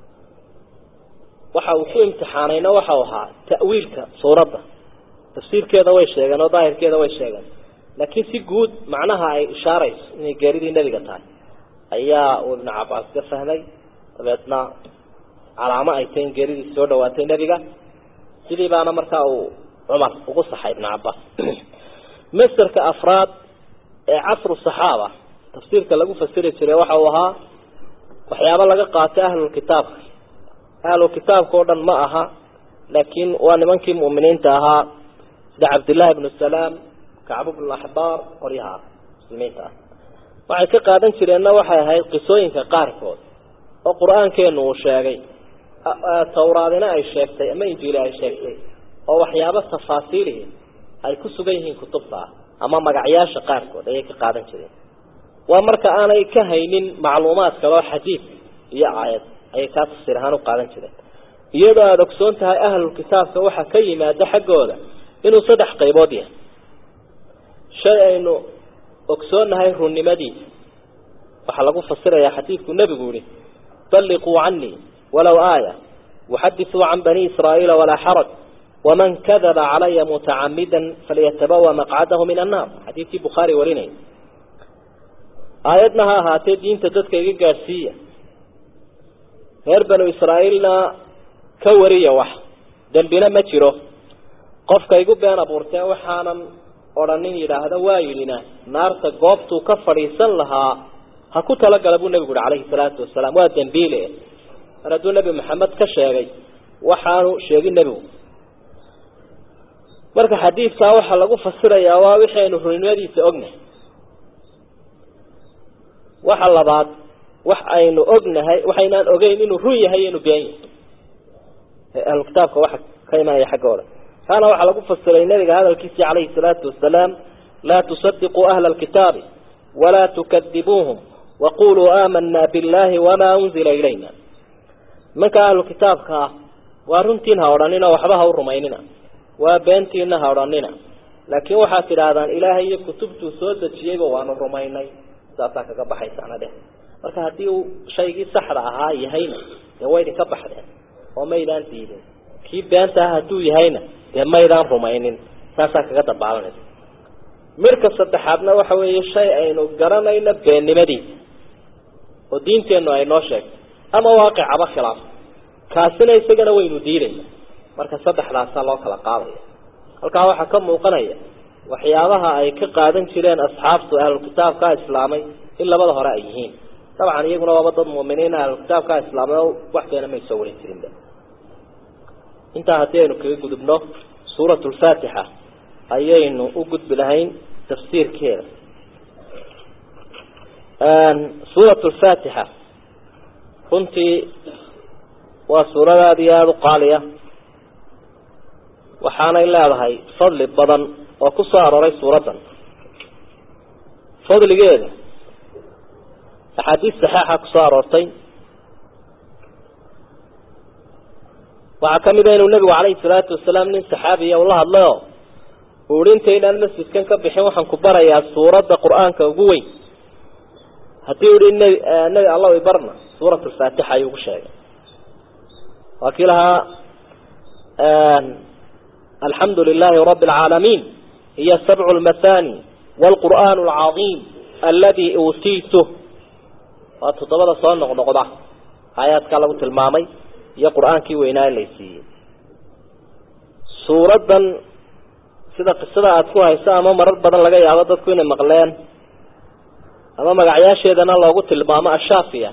waxa uu ku imtixaanayna waxau ahaa ta'wiilka suuradda tafsiirkeeda way sheegeen oo daahirkeeda way sheegeen laakiin si guud macnaha ay ishaarayso inay geeridii nebiga tahay ayaa uu ibnu cabbaas ka fahmay dabeedna calaamo ay tahay in geeridii soo dhawaatay nebiga sidii baana markaa uu cumar ugu saxay ibnu cabbaas masderka afraad ee casru saxaaba tafsiirka lagu fasiri jiray waxa uu ahaa waxyaabo laga qaatay ahlulkitaabka ahlulkitaabka oo dhan ma aha laakiin waa nimankii mu'miniinta ahaa sida cabdillahi ibnu salaam kacbu bnu axbaar qoryaha muslimiinta ah waxay ka qaadan jireenna waxay ahayd qisooyinka qaarkood oo qur-aankeenu uu sheegay tawraadina ay sheegtay ama injiili ay sheegtay oo waxyaabo tafaasiilihi ay ku sugan yihiin kutubta ah ama magacyaasha qaarkood ayay ka qaadan jireen waa marka aanay ka haynin macluumaad kale oo xadiid iyo aayad ayay kaa tafsiir ahaan u qaadan jireen iyadoo aada ogsoon tahay ahlulkitaabka waxaa ka yimaada xaggooda inuu saddex qaybood yahay shay aynu ogsoonnahay runnimadiisa waxaa lagu fasirayaa xadiidku nebigu yihi balliquu canii walow aaya waxadisuu can bani israa'iila walaa xaraj waman kadaba calaya mutacamidan falyatabawa maqcadahu min annaar xadiidkii bukhaari warinay aayadna ha ahaatee diinta dadka iga gaadhsiiya reer banu israa'iilna ka wariya wax dembina ma jiro qofka igu been abuurtee waxaanan odhanin yidhaahda waa yidhina naarta goobtuu ka fadhiisan lahaa ha ku talagala buu nebigu uhi calayhi salaatu wasalaam waa dembiile mar hadduu nebi maxamed ka sheegay waxaanu sheegin nebigu marka xadiidkaa waxaa lagu fasirayaa waa wixii aynu runinimadiisa ognahay waxa labaad wax aynu ognahay waxaynaan ogeyn inuu run yahay inuu been yahay ahlukitaabka waxa ka imanaya xaggooda kaana waxaa lagu fasiray nabiga hadalkiisii calayhi salaatu wasalaam laa tusadiquu ahla alkitaabi walaa tukadibuuhum waquluu aamanaa billahi wamaa unzila ilayna nimanka ahlu kitaabka ah waa runtiin ha odhanina waxba ha u rumaynina waa beentiina ha odhanina laakiin waxaad tidhaahdaan ilaahay iyo kutubtuu soo dejiyeyba waanu rumaynay saasaa kaga baxaysaana dheh marka haddii uu shaygii saxda ahaa yahayna dee waydin ka baxdeen oo maydaan diidin kii beenta ah hadduu yahayna dee maydaan rumaynin saasaa kaga dabaalanaysa midka saddexaadna waxa weeye shay aynu garanayno beennimadiisa oo diinteennu ay noo sheegto ama waaqicaba khilaaf kaasina isagana waynu diidayna marka saddexdaasaa loo kala qaadaya halkaa waxaa ka muuqanaya waxyaabaha ay ka qaadan jireen asxaabtu ahlulkitaabkaa islaamay in labada hore ay yihiin dabcan iyaguna waaba dad muuminiin ahlulkitaabkaa islaamay oo wax keena may soo warin jirinba intaa haddii aynu kaga gudubno suurat lfaatixa ayaynu u gudbi lahayn tafsiirkeeda suurat lfaatixa runtii waa suurad aada iyo aada u qaaliya waxaanay leedahay fadli badan oo ku soo arooray suuraddan fadligeeda axaadiis saxeixa ku soo aroortay waxaa ka mid a inuu nebigu calayhi salaatu wasalaam nin saxaabiya ula hadlayo uu ihi intaynaan masjidkan ka bixin waxaan ku barayaa suuradda qur-aanka ugu weyn haddii u ihi nebi nebi allah ibarna suurat lfaatixa ayuu ku sheegay waa kii lahaa alxamdu lilahi rabi alcaalamiin hiya sabcu lmathani waalqur'aan alcadiim aladi uutiituh waa toddobada soo noqnoqda aayaadkaa lagu tilmaamay iyo qur-aankii weynaa in laysiiyey suuraddan sida qisada aada ku hayso ama marar badan laga yaabo dadku inay maqleen ama magacyaasheedana loogu tilmaamo ashaafiya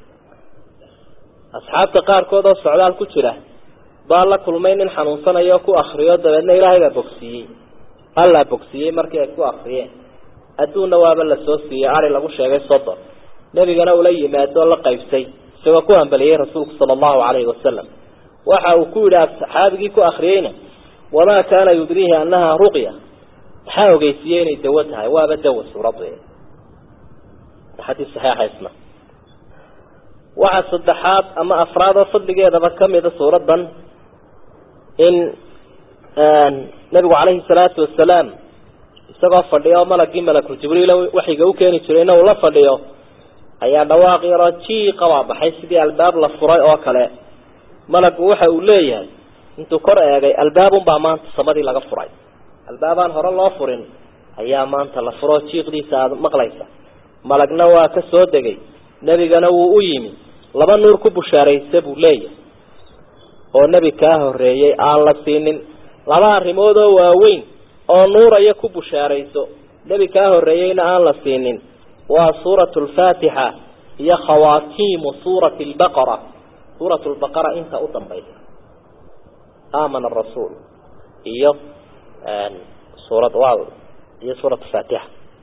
asxaabta qaarkood oo socdaal ku jira baa la kulmay nin xanuunsanayo o ku akriyo dabeedna ilaahay baa bogsiiyey allaa bogsiiyey markii ay ku akriyeen adduunna waaba la soo siiyey ari lagu sheegay soddon nebigana ula yimaado la qaybsay isagoo ku hambaliyey rasuulku sala allahu calayhi wasalam waxa uu ku yidhi saxaabigii ku akriyeyna wamaa kaana yudriihi annaha ruqya maxaa ogeysiiyey inay dawo tahay waaba dawa suuraddu xadiis saxiixa isna waxaa saddexaad ama afraad oo fadligeedaba kamida suuraddan in nabigu calayhi salaatu wasalaam isagoo fadhiyo malagii malakul jibriil waxiga u keeni jirayna uu la fadhiyo ayaa dhawaaq yaroo jiiqa baa baxay sidii albaab la furay oo kale malagu waxa uu leeyahay intuu kor eegay albaabunbaa maanta samadii laga furay albaabaan hore loo furin ayaa maanta la furo jiiqdiisa aada maqlaysa malagna waa ka soo degay nebigana wuu u yimi laba nuur ku bushaaraysa buu leeyahay oo nebi kaa horreeyey aan la siinin laba arrimood oo waaweyn oo nuuraya ku bushaarayso nebi kaa horreeyeyna aan la siinin waa suuratu lfaatixa iyo khawaatiimu suurati lbaqara suuratu lbaqara inta u dambaysa aamana arasuul iyo suurad iyo suurat faatixa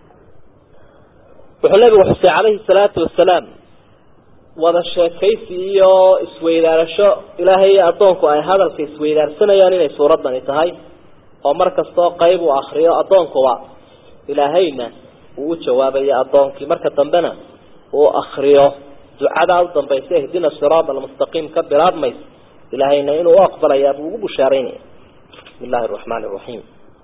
wuxuu nabigu xusay calayhi salaatu wasalaam wada sheekaysi iyo isweydaarasho ilaahay iyo addoonku ay hadalka isweydaarsanayaan inay suuraddani tahay oo mar kastoo qayb uu akriyo addoonkuba ilaahayna uu u jawaabayo addoonkii marka dambena uu akriyo ducadaa u dambaysa ihdina siraada almustaqiim ka bilaabmaysa ilaahayna inuu u aqbalayaa buu ugu bushaaraynaya bismi illahi araxmaani araxiim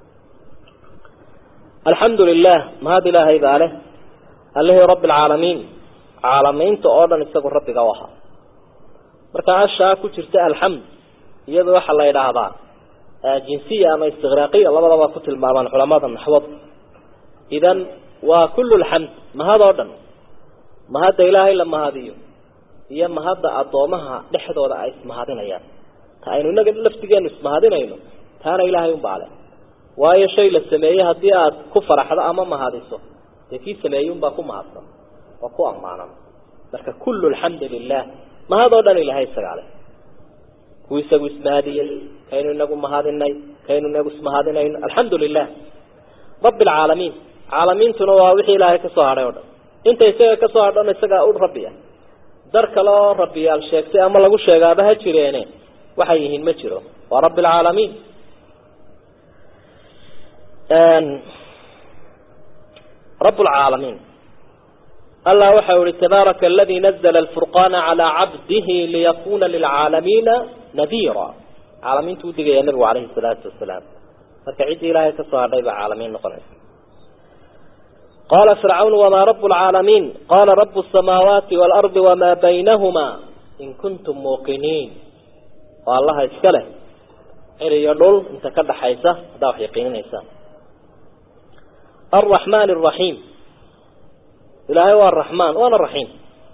alxamdu lilah mahad ilaahay baa leh allihii rabbi alcaalamiin caalamiinta oo dhan isagu rabbiga u ahaa marka ashaa ku jirta alxamd iyada waxaa la yidhaahdaa jinsiya ama istiqraaqiya labadaba ku tilmaamaan culamada naxwada idan waa kullu lxamd mahad oo dhan mahadda ilaahay la mahadiyo iyo mahadda addoomaha dhexdooda ay ismahadinayaan ta aynu inaga laftigeenu ismahadinayno taana ilaahay unbaa leh waayo shay la sameeyey haddii aada ku faraxdo ama mahadiso dee kii sameeyey unbaa ku mahadsan oo ku ammaanan marka kullu alxamdu lilah mahad oo dhan ilahay isagaa leh kuu isagu ismahadiyey kaynu inagu mahadinay kaynu inagu ismahadinayno alxamdu lilah rabbi alcaalamiin caalamiintuna waa wixii ilaahay kasoo hadhay o dhan inta isaga kasoo hadhana isagaa u rabbi ah dar kale oo rabbiyaal sheegtay ama lagu sheegaaba ha jireene waxay yihiin ma jiro waa rabbi alcaalamiin رب العالمين الله وحول تبارك الذي نزل الفرقان على عبده ليكون للعالمين نذيرا عالمين تودي يا النبي عليه الصلاة والسلام فكعيد إلهي كصار عالمين نقنس قال فرعون وما رب العالمين قال رب السماوات والأرض وما بينهما إن كنتم موقنين والله اسكله إلي يدول انت كده حيسة دا يقينين إيسان الرحمن الرحيم إلهي هو الرحمن وأنا الرحيم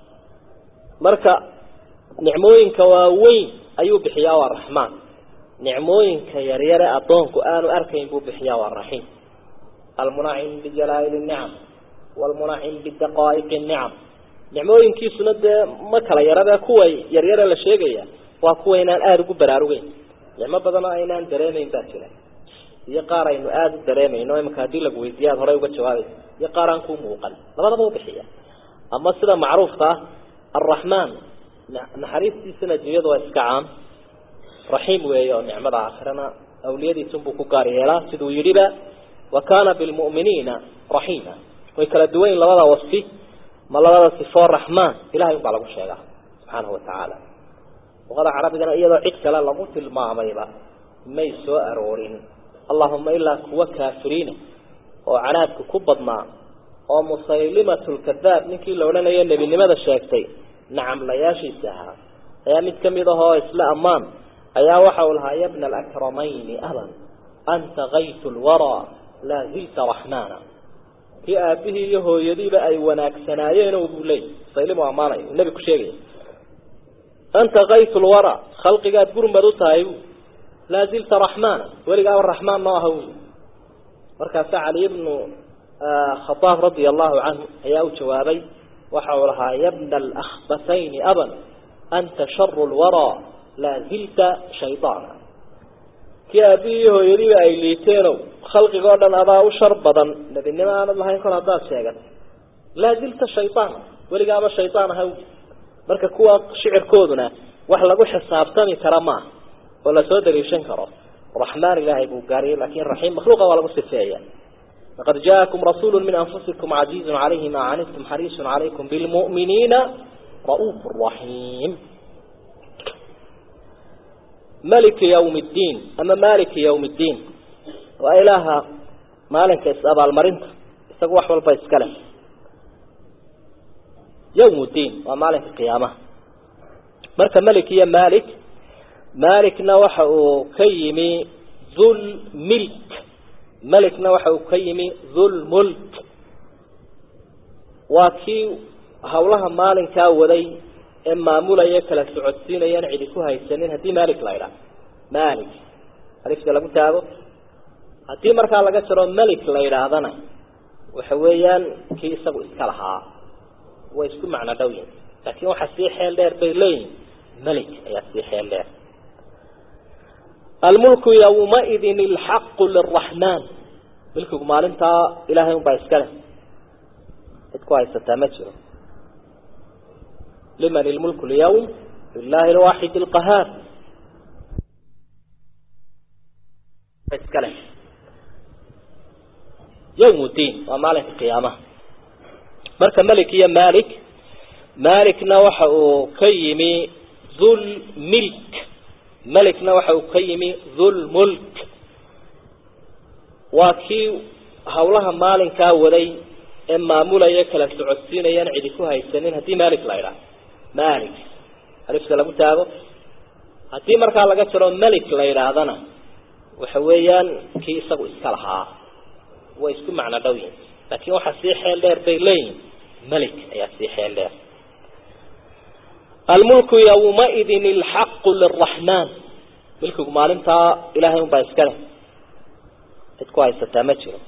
مركا نعموينك واوين أيو بحيا والرحمن نعموينك يرير أطونك آن أركين بو بحيا والرحيم المنعم بجلائل النعم والمنعم بالدقائق النعم نعموينك سند مكلا يرى كوي يرير لشيغيا وكوي إنان آدو براروين نعم بدنا إنان دريمين باتلا iyo qaar aynu aada u dareemayno imaka haddii lagu weydiiya ad horey uga jawaabaysa iyo qaar aan kuu muuqan labadaba u bixiya ama sida macruufka ah alraxmaan naxariistiisana dunyadu waa iska caam raxiim weeye oo nicmada aakhirana awliyadiisunbuu ku gaar yeelaa siduu yidhiba wa kaana bilmu'miniina raxiima way kala duwan yihin labada wasfi ma labada sifoo raxmaan ilahay un baa lagu sheegaa subxaanahu watacaala luqada carabigana iyadoo cid kale lagu tilmaamayba may soo aroorin اللهم إلا كوا كافرين وعنادك كبضنا ومسيلمة الكذاب نكي لو لنا ينبي لماذا الشاكتي نعم لا ياشي ساها يا متكمده هو إسلاء أمان أيا وحولها يا ابن الأكرمين أهلا أنت غيث الورى لا زلت رحمانا في أبيه يهو يديب أي وناك سنايين وبولي سيلم أماني النبي كشيري أنت غيث الورى خلقك تقول مدوتها أيوه لا زلت رحمانا ولقى الرحمن ما هو مركز علي بن خطاب رضي الله عنه هي جوابي وحولها يا ابن الأخبثين أبا أنت شر الورى لا زلت شيطانا كي أبيه يريد أي ليتينو خلق قولا أضاء شربضا نبي إنما أنا الله يكون أضاء شيئا لا زلت شيطانا ولقى الشيطان هو مركز كوا شعر كودنا وحلقوا حسابتني كرماه ولا سو دليشن كرو رحمن الله ابو قاري لكن رحيم مخلوق ولا مصفيه لقد جاءكم رسول من انفسكم عزيز عليه ما عنتم حريص عليكم بالمؤمنين رؤوف رحيم ملك يوم الدين اما مالك يوم الدين وإله maalinka is-abaalmarinta isagu wax walba iska leh yawm ddiin waa maalinka qiyaamaha marka melik iyo malik malikna waxa uu ka yimi dhul milk melikna waxa uu ka yimi dhul mulk waa kii hawlaha maalinkaa waday ee maamulaya kala socodsiinayaan cidi ku haysanin haddii malik la idhaah malik alifta lagu taago haddii markaa laga jaro melik la yidhaahdana waxa weeyaan kii isagu iska lahaa way isku macno dhow yihin laakiin waxaa sii xeel dheer bay leeyihin melik ayaa sii xeel dheer almulku yawmaidin ilxaqu liraxmaan milkigu maalintaa ilahay un baa iska leh cid ku haysataa ma jiro liman ilmulku lyawm lilahi lwaaxid alqahaar iska leh yawm ddiin waa maalinka qiyaamaha marka melik iyo malik malikna waxa uu ka yimi dhul milk melikna waxa uu ka yimi dhul mulk waa kii hawlaha maalinkaa waday ee maamulaya kala socodsiinayaan cidi ku haysanin haddii malik la idhaah malik alifta lagu taago haddii markaa laga jaro melik la yidhaahdana waxa weeyaan kii isagu iska lahaa way isku macno dhow yihin laakiin waxaa sii xeel dheer bay leeyihin melik ayaa sii xeel dheer almulku yawmaidin ilxaqu liraxmaan milkigu maalintaa ilahay un baa iska leh cid ku haysataa ma jiro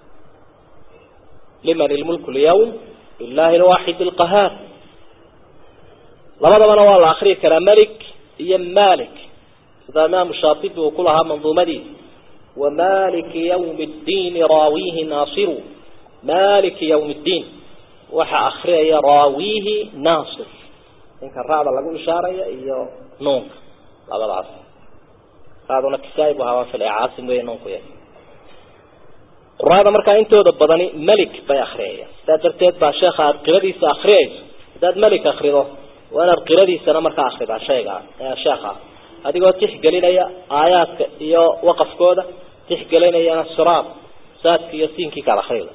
liman ilmulku lyawm lilahi lwaaxid alqahaar labadabana waa la akriyi karaa melik iyo malik sida imaamu shaatibi uu ku lahaa manduumadiisa wamaliki ywmi ddiini raawihi naasiru maliki ywmi ddiin waxa akriyaya raawihi naasir ninka ra'da lagu ishaaraya iyo nuunka labadaas raaduna kisaa bu ahaa waa fil caasim wey nuunku yahay quraada markaa intooda badani melik bay akriyayaan sidaa darteed baa sheekha aada qiradiisa akriyayso haddaad melik akrido waa inaad qiradiisana markaa akridaa shayga sheekha adigoo tixgelinaya aayaadka iyo waqafkooda tixgelinayana siraad saadka iyo siinkii kala akrida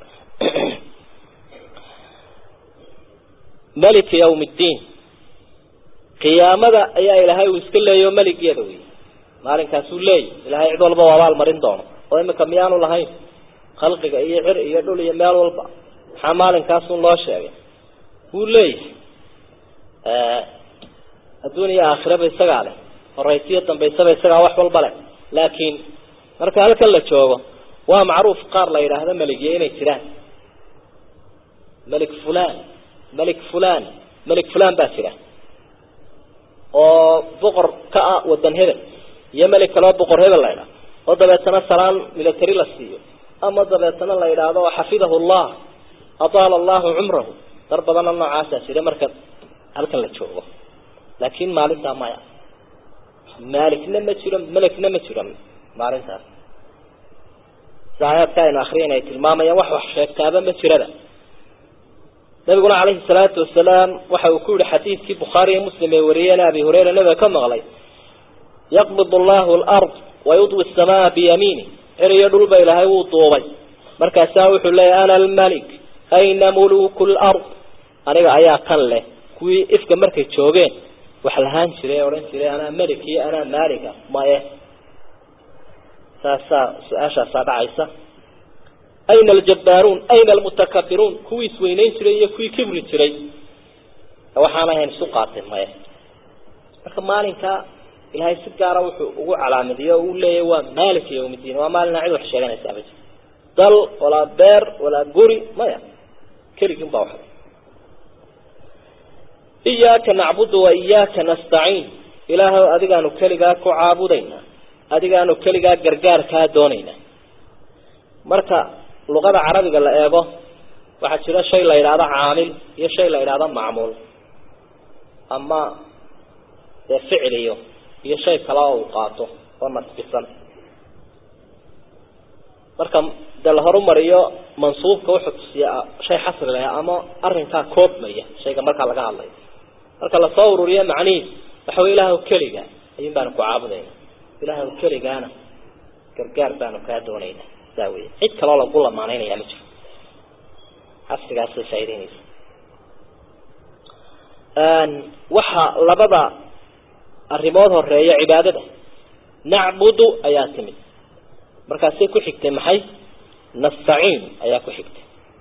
melik yawm ddiin qiyaamada ayaa ilaahay uu iska leeyayo meligeeda wey maalinkaasuu leeyahy ilahay cid walba u abaal marin doono oo imika miyaanu lahayn khalqiga iyo cir iyo dhul iyo meel walba maxaa maalinkaasun loo sheegay wuu leeyahay adduun iyo aakhiraba isagaa leh horaysiyo dambaysaba isagaa wax walba leh laakiin marka halkan la joogo waa macruuf qaar la yidhaahdo meligiyo inay jiraan melik fulan melik fulan melik fulan baa jira oo boqor ka ah wadan hebel iyo melik kaleo boqor hebel la ydhaha oo dabeetana salaan military la siiyo ama dabeetana la yidhaahdo xafidahu llah ataala allahu cumrahu dar badana noocaasaa jira marka halkan la joogo laakin maalintaa maya maalikna ma jiro melekna ma jiro maalintaas si aayaadka aynu akriyan ay tilmaamayaan wax wax sheegtaaba ma jirada nabiguna calayhi salaatu wasalaam waxa uu ku yihi xadiidkii bukhaari iyo muslim ay wariyeen abi hurayra nabiga ka maqlay yaqbid allahu alard wayudwi asamaa biyamiini cer iyo dhulba ilaahay wuu duubay markaasaa wuxuu leeyahy ana almalik ayna muluku lard aniga ayaa kan leh kuwii ifka markay joogeen wax lahaan jiray odhan jiray anaa melik iyo anaa maalika maye saasaa su-aashaasaa dhacaysa ayna aljabaaruun ayna almutakabiruun kuwii isweyneyn jiray iyo kuwii kibri jiray waxaan ahayn isu qaateen maya marka maalinka ilaahay si gaara wuxuu ugu calaamadiye o u leeyahy waa maalika yawmiddiin waa maalina cid wax sheeganaysa ma jir dal walaa beer walaa guri maya keligin baa waxda iyaaka nacbudu wa iyaaka nastaciin ilaahow adigaanu keligaa ku caabudaynaa adigaanu keligaa gargaarkaa doonaynaa marka luqada carabiga la eego waxaa jira shay la yidhaahdo caamil iyo shay la yidhaahdo macmuul ama dee ficiliyo iyo shay kale oo uu qaato oo nasbisan marka dee la horumariyo mansuubka wuxuu tusiyaa shay xasri leh ama arrinkaa koobmaya shayga markaa laga hadlayo marka lasoo ururiyo macnihiis waxa wey ilaahw keliga ayuun baanu ku caabudayna ilaahw keligaana gargaar baanu kaa doonayna saa wey cid kaloo lagu lamaanaynaya ma jiro casrigaasay faa'ideynaysa waxa labada arrimood horeeya cibaadada nacbudu ayaa timid markaasay ku xigtay maxay nastaciin ayaa ku xigtay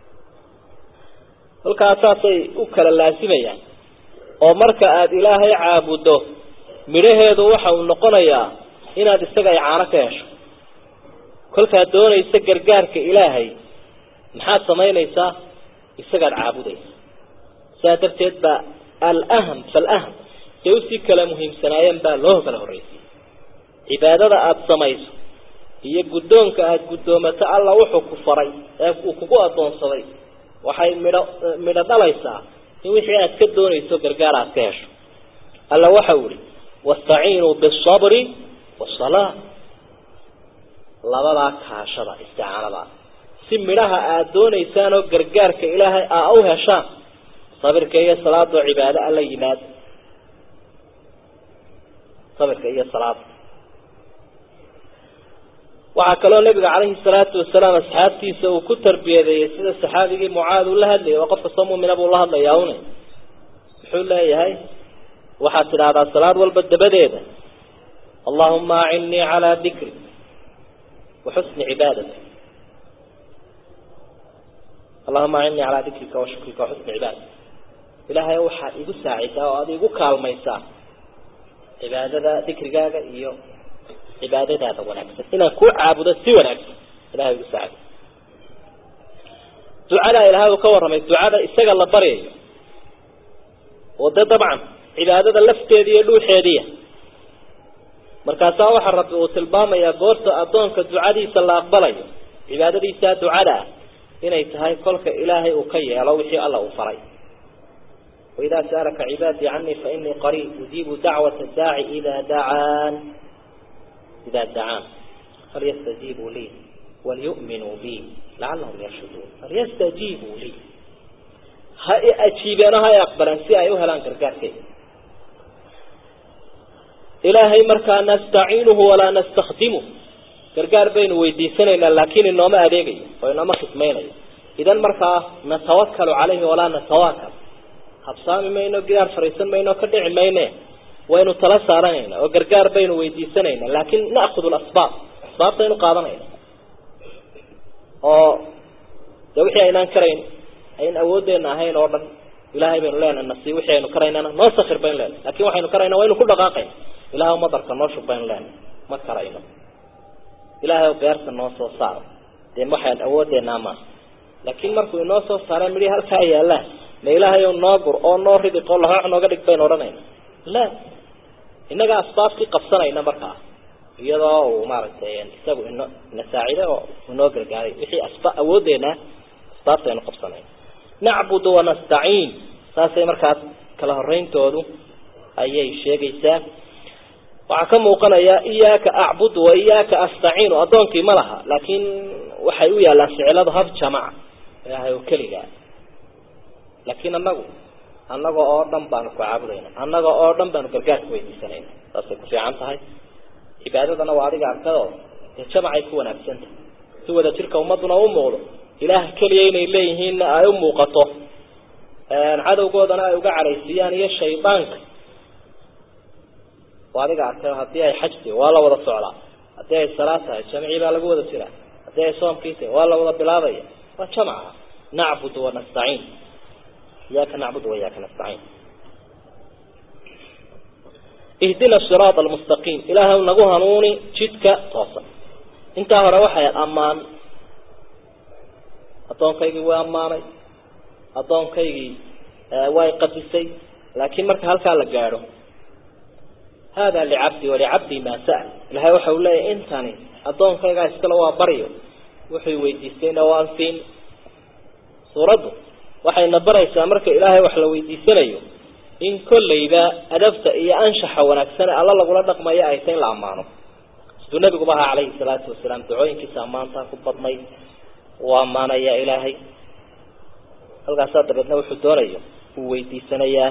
halkaas saasay u kala laasimayaan oo marka aada ilaahay caabuddo midhaheedu waxa uu noqonayaa inaad isaga icaano ka hesho kolkaad doonaysa gargaarka ilaahay maxaad samaynaysaa isagaad caabudaysa sidaa darteed baa alaham falaham say usii kala muhiimsanaayeen baa loo kala horreysiyey cibaadada aada samayso iyo guddoonka aada guddoomato alla wuxuu ku faray ee uu kugu addoonsaday waxay midho midho dhalaysaa in wixii aad ka doonayso gargaar aad ka hesho alla waxau ihi wastaciinuu bisabri wasalaa labadaa kaashada isticaanadaa si midhaha aada doonaysaan oo gargaarka ilaahay aa u heshaan sabirka iyo salaadoo cibaado alla yimaad sabirka iyo salaada waxaa kaloo nabiga calayhi salaatu wasalaam asxaabtiisa uu ku tarbiyadeeyey sida saxaabigii mucaad uu la hadlayay waa qof kastoo muumina buu la hadlayaa une muxuu leeyahay waxaad tidhaahdaa salaad walba dabadeeda allahuma acinnii calaa dikri wa xusni cibaadati allahuma acinnii calaa dikrika wa shukrika wa xusni cibaadati ilaahay waxaad igu saacisaa oo aad igu kaalmaysaa cibaadada dikrigaaga iyo cibaadadaada wanaagsan inaan kuu caabudo si wanaagsan ilahay igu saacid ducadaa ilahay uu ka warramay ducada isaga la baryayo oo dee dabcan cibaadada lafteeda iyo dhuuxeediya markaasaa waxaa rabbi uu tilmaamayaa goorta addoonka ducadiisa la aqbalayo cibaadadiisaa ducada ah inay tahay kolka ilaahay uu ka yeelo wixii alla uu faray waidaa sa'alaka cibaadii canii fainii qariib ujiibu dacwata daaci idaa dacaan idaa dacaan falyastajiibuu lii walyu'minuu bi lacalahum yarshuduun falyastajiibuu lii ha i ajiibeeno ha i aqbaleen si ay u helaan gargaarkeeda ilaahay markaa nastaciinuhu walaa nastakdimuh gargaar baynu weydiisanaynaa laakiin inooma adeegayo oo inooma khidmaynayo idan markaa natawakalu calayhi walaa natawakal habsaami mayno gidaar fariisan mayno ka dhici mayne waynu tala saaranayna oo gargaar baynu weydiisanayna laakin na'khud lasbaab asbaabtaynu qaadanayna oo de wixii aynaan karayn ayn awooddeena ahayn oo dhan ilahay baynu leenahay nasi wixii aynu karaynana noo sakir baynu leenahay lakin waxaynu karayna waynu ku dhaqaaqayna ilahay madarka noo shub baynu leenahay ma karayno ilahay beerta noo soo saaro dee waxaan awoodeenaa maaha laakin markuu inoo soo saara midhi halkaa yaallaan ma ilaahay noo gur oo noo ridiq oo laxoox nooga dhig baynu odhanayna la innaga asbaabtii qabsanayna markaa iyadoo uu maaragtay isagu ino ina saacide oo inoo gargaaray wixii asba awoodeena asbaabta aynu qabsanayna nacbudu wanastaciin saasay markaas kala horeyntoodu ayay sheegaysaa waxaa ka muuqanaya iyaaka acbudu wa iyaaka astaciinu addoonkii ma laha laakiin waxay u yaallaan ficiladu hab jamaca ilaahay oo keligaa laakiin anagu annaga oo dhan baanu ku caabudayna annaga oo dhan baanu gargaarka weydiisanayna saasay ku fiican tahay cibaadadana waa adiga arkadoo dee jamacay ku wanaagsantahay si wada jirka ummaduna u muuqdo ilaah keliya inay leeyihiinna ay u muuqato cadowgoodana ay uga caraysiiyaan iyo shaydaanka waa adiga arkay haddii ay xaj tahay waa la wada socdaa haddii ay salaad tahay jamcii baa lagu wada jiraa haddii ay soomkii tahay waa la wada bilaabaya waa jamca nacbudu wanastaciin iyaaka nacbudu wa iyaaka nastaciin ihdina siraada almustaqiim ilaahay nagu hanuuni jidka toosan intaa hore waxay ammaan addoonkaygii way ammaanay addoonkaygii way qadisay laakiin marka halkaa la gaadho hada licabdi walicabdi maa sa'al ilahay waxa uu leeyahy intani addoonkaygaa iskale waa baryo wuxuu weydiistayna waan siin suuraddu waxayna baraysaa marka ilaahay wax la weydiisanayo in kollayba adabta iyo anshaxa wanaagsan ee alla lagula dhaqmayo ay tay in la ammaano siduu nabiguba ahaa calayhi salaatu wasalaam ducooyinkiisa ammaantaa ku badnayd uu ammaanaya ilaahay halkaasaa dabeedna wuxuu doonayo uu weydiisanayaa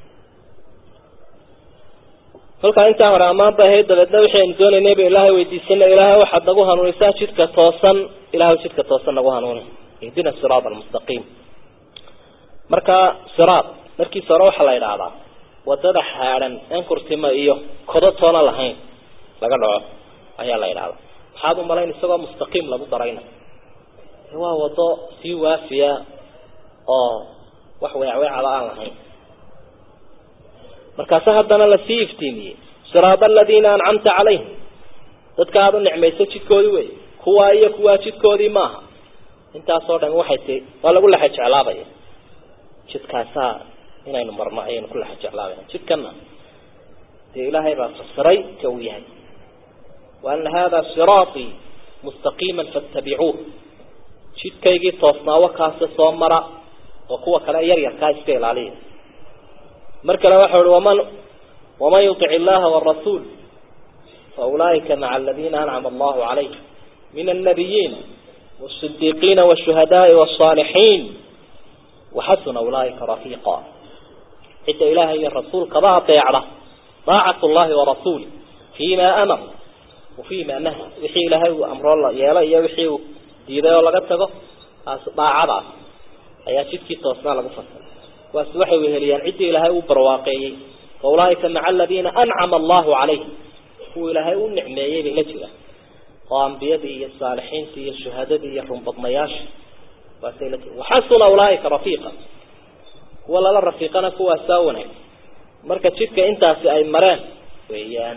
kolkaa intaa hore ammaan bay ahayd dabeedna wixii aynu doonaynay ba ilaahay weydiisana ilaahay waxaad nagu hanuunisaa jidka toosan ilahay jidka toosan nagu hanuuni ihdina siraat almustaqiim marka siraat markiisa hore waxaa la idhaahdaa wadada xaadhan aan kurtima iyo kodo toona lahayn laga dhaco ayaa la idhahdaa maxaad u malayn isagoo mustaqiim lagu darayna waa wado sii waafiya oo wax weecweecaba aan lahayn markaase haddana lasii iftiimiyey siraada aladiina ancamta calayhim dadka aada u nicmayso jidkoodii wey kuwaa iyo kuwaa jidkoodii maaha intaasoo dhan waxay ti waa lagu lexa jeclaabaya jidkaasaa inaynu marno ayaynu ku lexa jeclaabaya jidkana dee ilaahay baa fasiray ka uu yahay wa ana hada siraatii mustaqiima faatabicuuh jidkaygii toosnaawo kaase soo mara oo kuwa kale yaryarkaa iska ilaaliya mar kale waxau uhi waman waman yutic illaha warasuul faulaa'ika maca aladiina ancama allahu calayhim min annabiyiina wasidiiqiina washuhadaai wasaalixiin waxasuna ulaaika rafiiqa cidda ilaahay iyo rasuulkaba adeecda daacat llahi warasuuli fiima amar wa fiima nahy wixii ilaahay uu amroo la yeelo iyo wixii uu diiday oo laga tago taas daacadaas ayaa jidkii toosnaa lagu fasiray kuwaasi waxay weheliyaan ciddii ilaahay uu barwaaqeeyey faulaaika maca aladiina ancama allahu calayhim kuwa ilaahay u nicmeeyey bay la jiraan oo ambiyadii iyo saalixiintii iyo shuhadadii iyo runbadnayaasha waasay la jira waxasuna ulaaika rafiiqa kuwa lala rafiiqana kuwaasaa wanaag marka jidka intaasi ay mareen weeyaan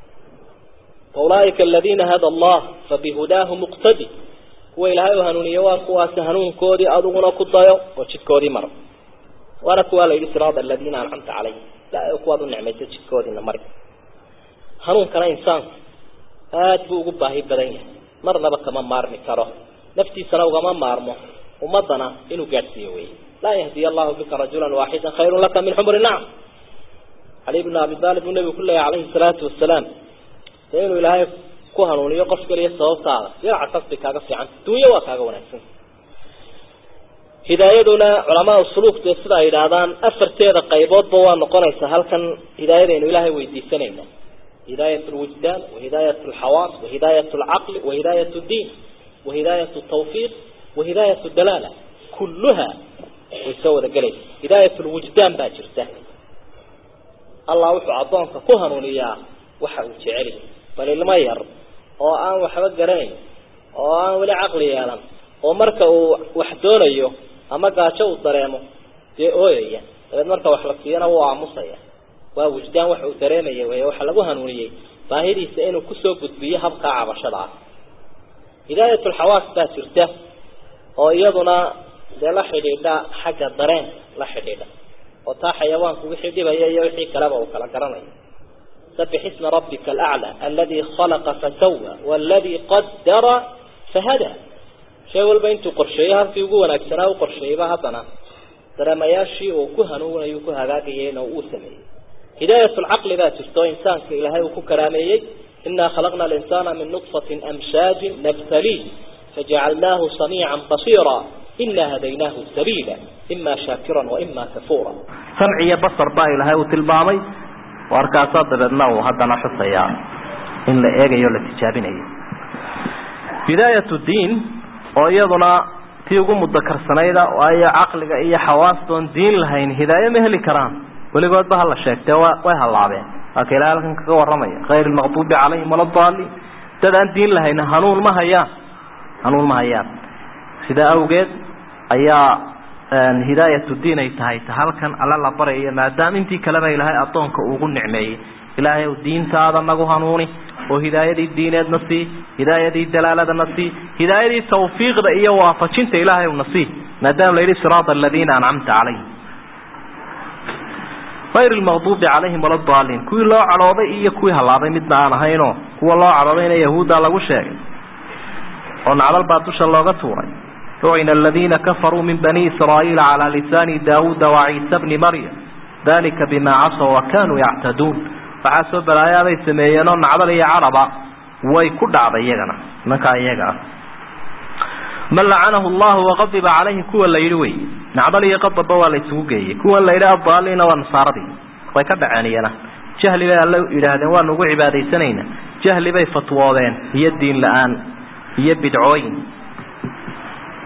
faulaaika aladiina hada allah fabihudaahu muqtadi kuwa ilaahay u hanuuniye waa kuwaasi hanuunkoodii adiguna ku dayo oo jidkoodii maro waana kuwaa la yidhi siraada aladiina ancamta calayhim ilaahay kuwaad u nicmaysa jidkoodiina mari hanuunkana insaanku aada buu ugu baahi badan yahay marnaba kama maarmi karo naftiisana ugama maarmo ummadana inuu gaadhsiiyo wey laa yahdiy allahu bika rajula waaxida khayrun laka min xumri nacam cali bnu abi aalib buu nabigu ku leeyahy calayhi salaatu wasalaam dee inuu ilaahay ku hanuuniyo qof kaliya sababtaada dhinaca kasbi kaaga fiican dunyo waa kaaga wanaagsan hidaayaduna culamaa suluuk dee sida ay yidhaahdaan afarteeda qayboodba waa noqonaysaa halkan hidaayadaynu ilaahay weydiisanayna hidaayat lwijdaan wahidaayat alxawaas wahidaayat alcaqli wahidaayat ddiin wahidaayat tawfiiq wahidaayat dalaala kulluha way soo wada gelaysa hidaayat lwijdaan baa jirta allah wuxuu addoonka ku hanuuniyaa waxa uu jeceli bal ilmo yar oo aan waxba garanayn oo aan weli caqli yeelan oo marka uu wax doonayo ama gaajo uu dareemo dee ooyaya dabeed marka wax la siiyana wuu aamusaya waa wujdaan waxa uu dareemaya wey waxaa lagu hanuuniyey baahidiisa inuu kusoo gudbiyo habkaa cabashada ah hidaayatulxawaas baa jirta oo iyaduna dee la xidhiidha xagga dareen la xidhiidha oo taa xayawaanku wixii dhibaya iyo wixii kaleba uu kala garanayo sabix isma rabbika alaclى aladi khalaqa fasawa waladi qadara fahada shay walba intuu qorsheeyo halkii ugu wanaagsanaa u qorsheeyeyba haddana dareemayaashii uu ku hanuunayo ku hagaagayeyna uu sameeyey hidaayat lcaqli baa jirto insaanka ilaahay uu ku karaameeyey inaa khalaqna alinsaana min nutfatin amshaajin nabtaliih fajacalnaahu samiican basiira inaa hadaynaahu sabiila ima shaakiran waima kafuura samci iyo basar baa ilaahay uu tilmaamay warkaasaa dabeedna uu haddana xusayaa in la eegayo o la tijaabinayo hidaayat diin oo iyaduna tii ugu mudakarsanayd waayo caqliga iyo xawaastoon diin lahayn hidaaye ma heli karaan weligoodba hala sheegtee way hallaabeen waa ka ilahay halkan kaga warramaya hayr lmaqduubi calayhim wala daaliin dad aan diin lahayn hanuun ma hayaan hanuun ma hayaan sidaa awgeed ayaa hidaayat diin ay tahay ta halkan alla la barayo maadaama intii kaleba ilaahay addoonka ugu nicmeeyey ilaahay diintaada nagu hanuuni oo hidaayadii diineedna sii hidaayadii dalaaladana sii hidaayadii tawfiiqda iyo waafajinta ilaahay una sii maadaama la yidhi siraata aladiina ancamta calayhim hayr lmaqduubi calayhim wala daaliin kuwii loo cadhooday iyo kuwii hallaabay midna aan ahaynoo kuwa loo cadhoodayna yahuudda lagu sheegay oo nacdal baa dusha looga tuuray lucina aladiina kafaruu min bani israa'iila calaa lisaani daawuuda waciisa bni maryam dalika bima casaw wa kanuu yactaduun waxaa soo balaayaaday sameeyeenoo nacdal iyo cadhaba way ku dhacday iyagana nimankaa iyaga ah man lacanahu llahu waqadiba calayhi kuwa la yidhi wey nacdal iyo qadabba waa la isugu geeyey kuwan la yidhi addaaliina waa nasaaradii way ka dhaceen iyana jahli bay alle yidhaahdeen waanu ugu cibaadaysanayna jahli bay fatwoodeen iyo diin la-aan iyo bidcooyin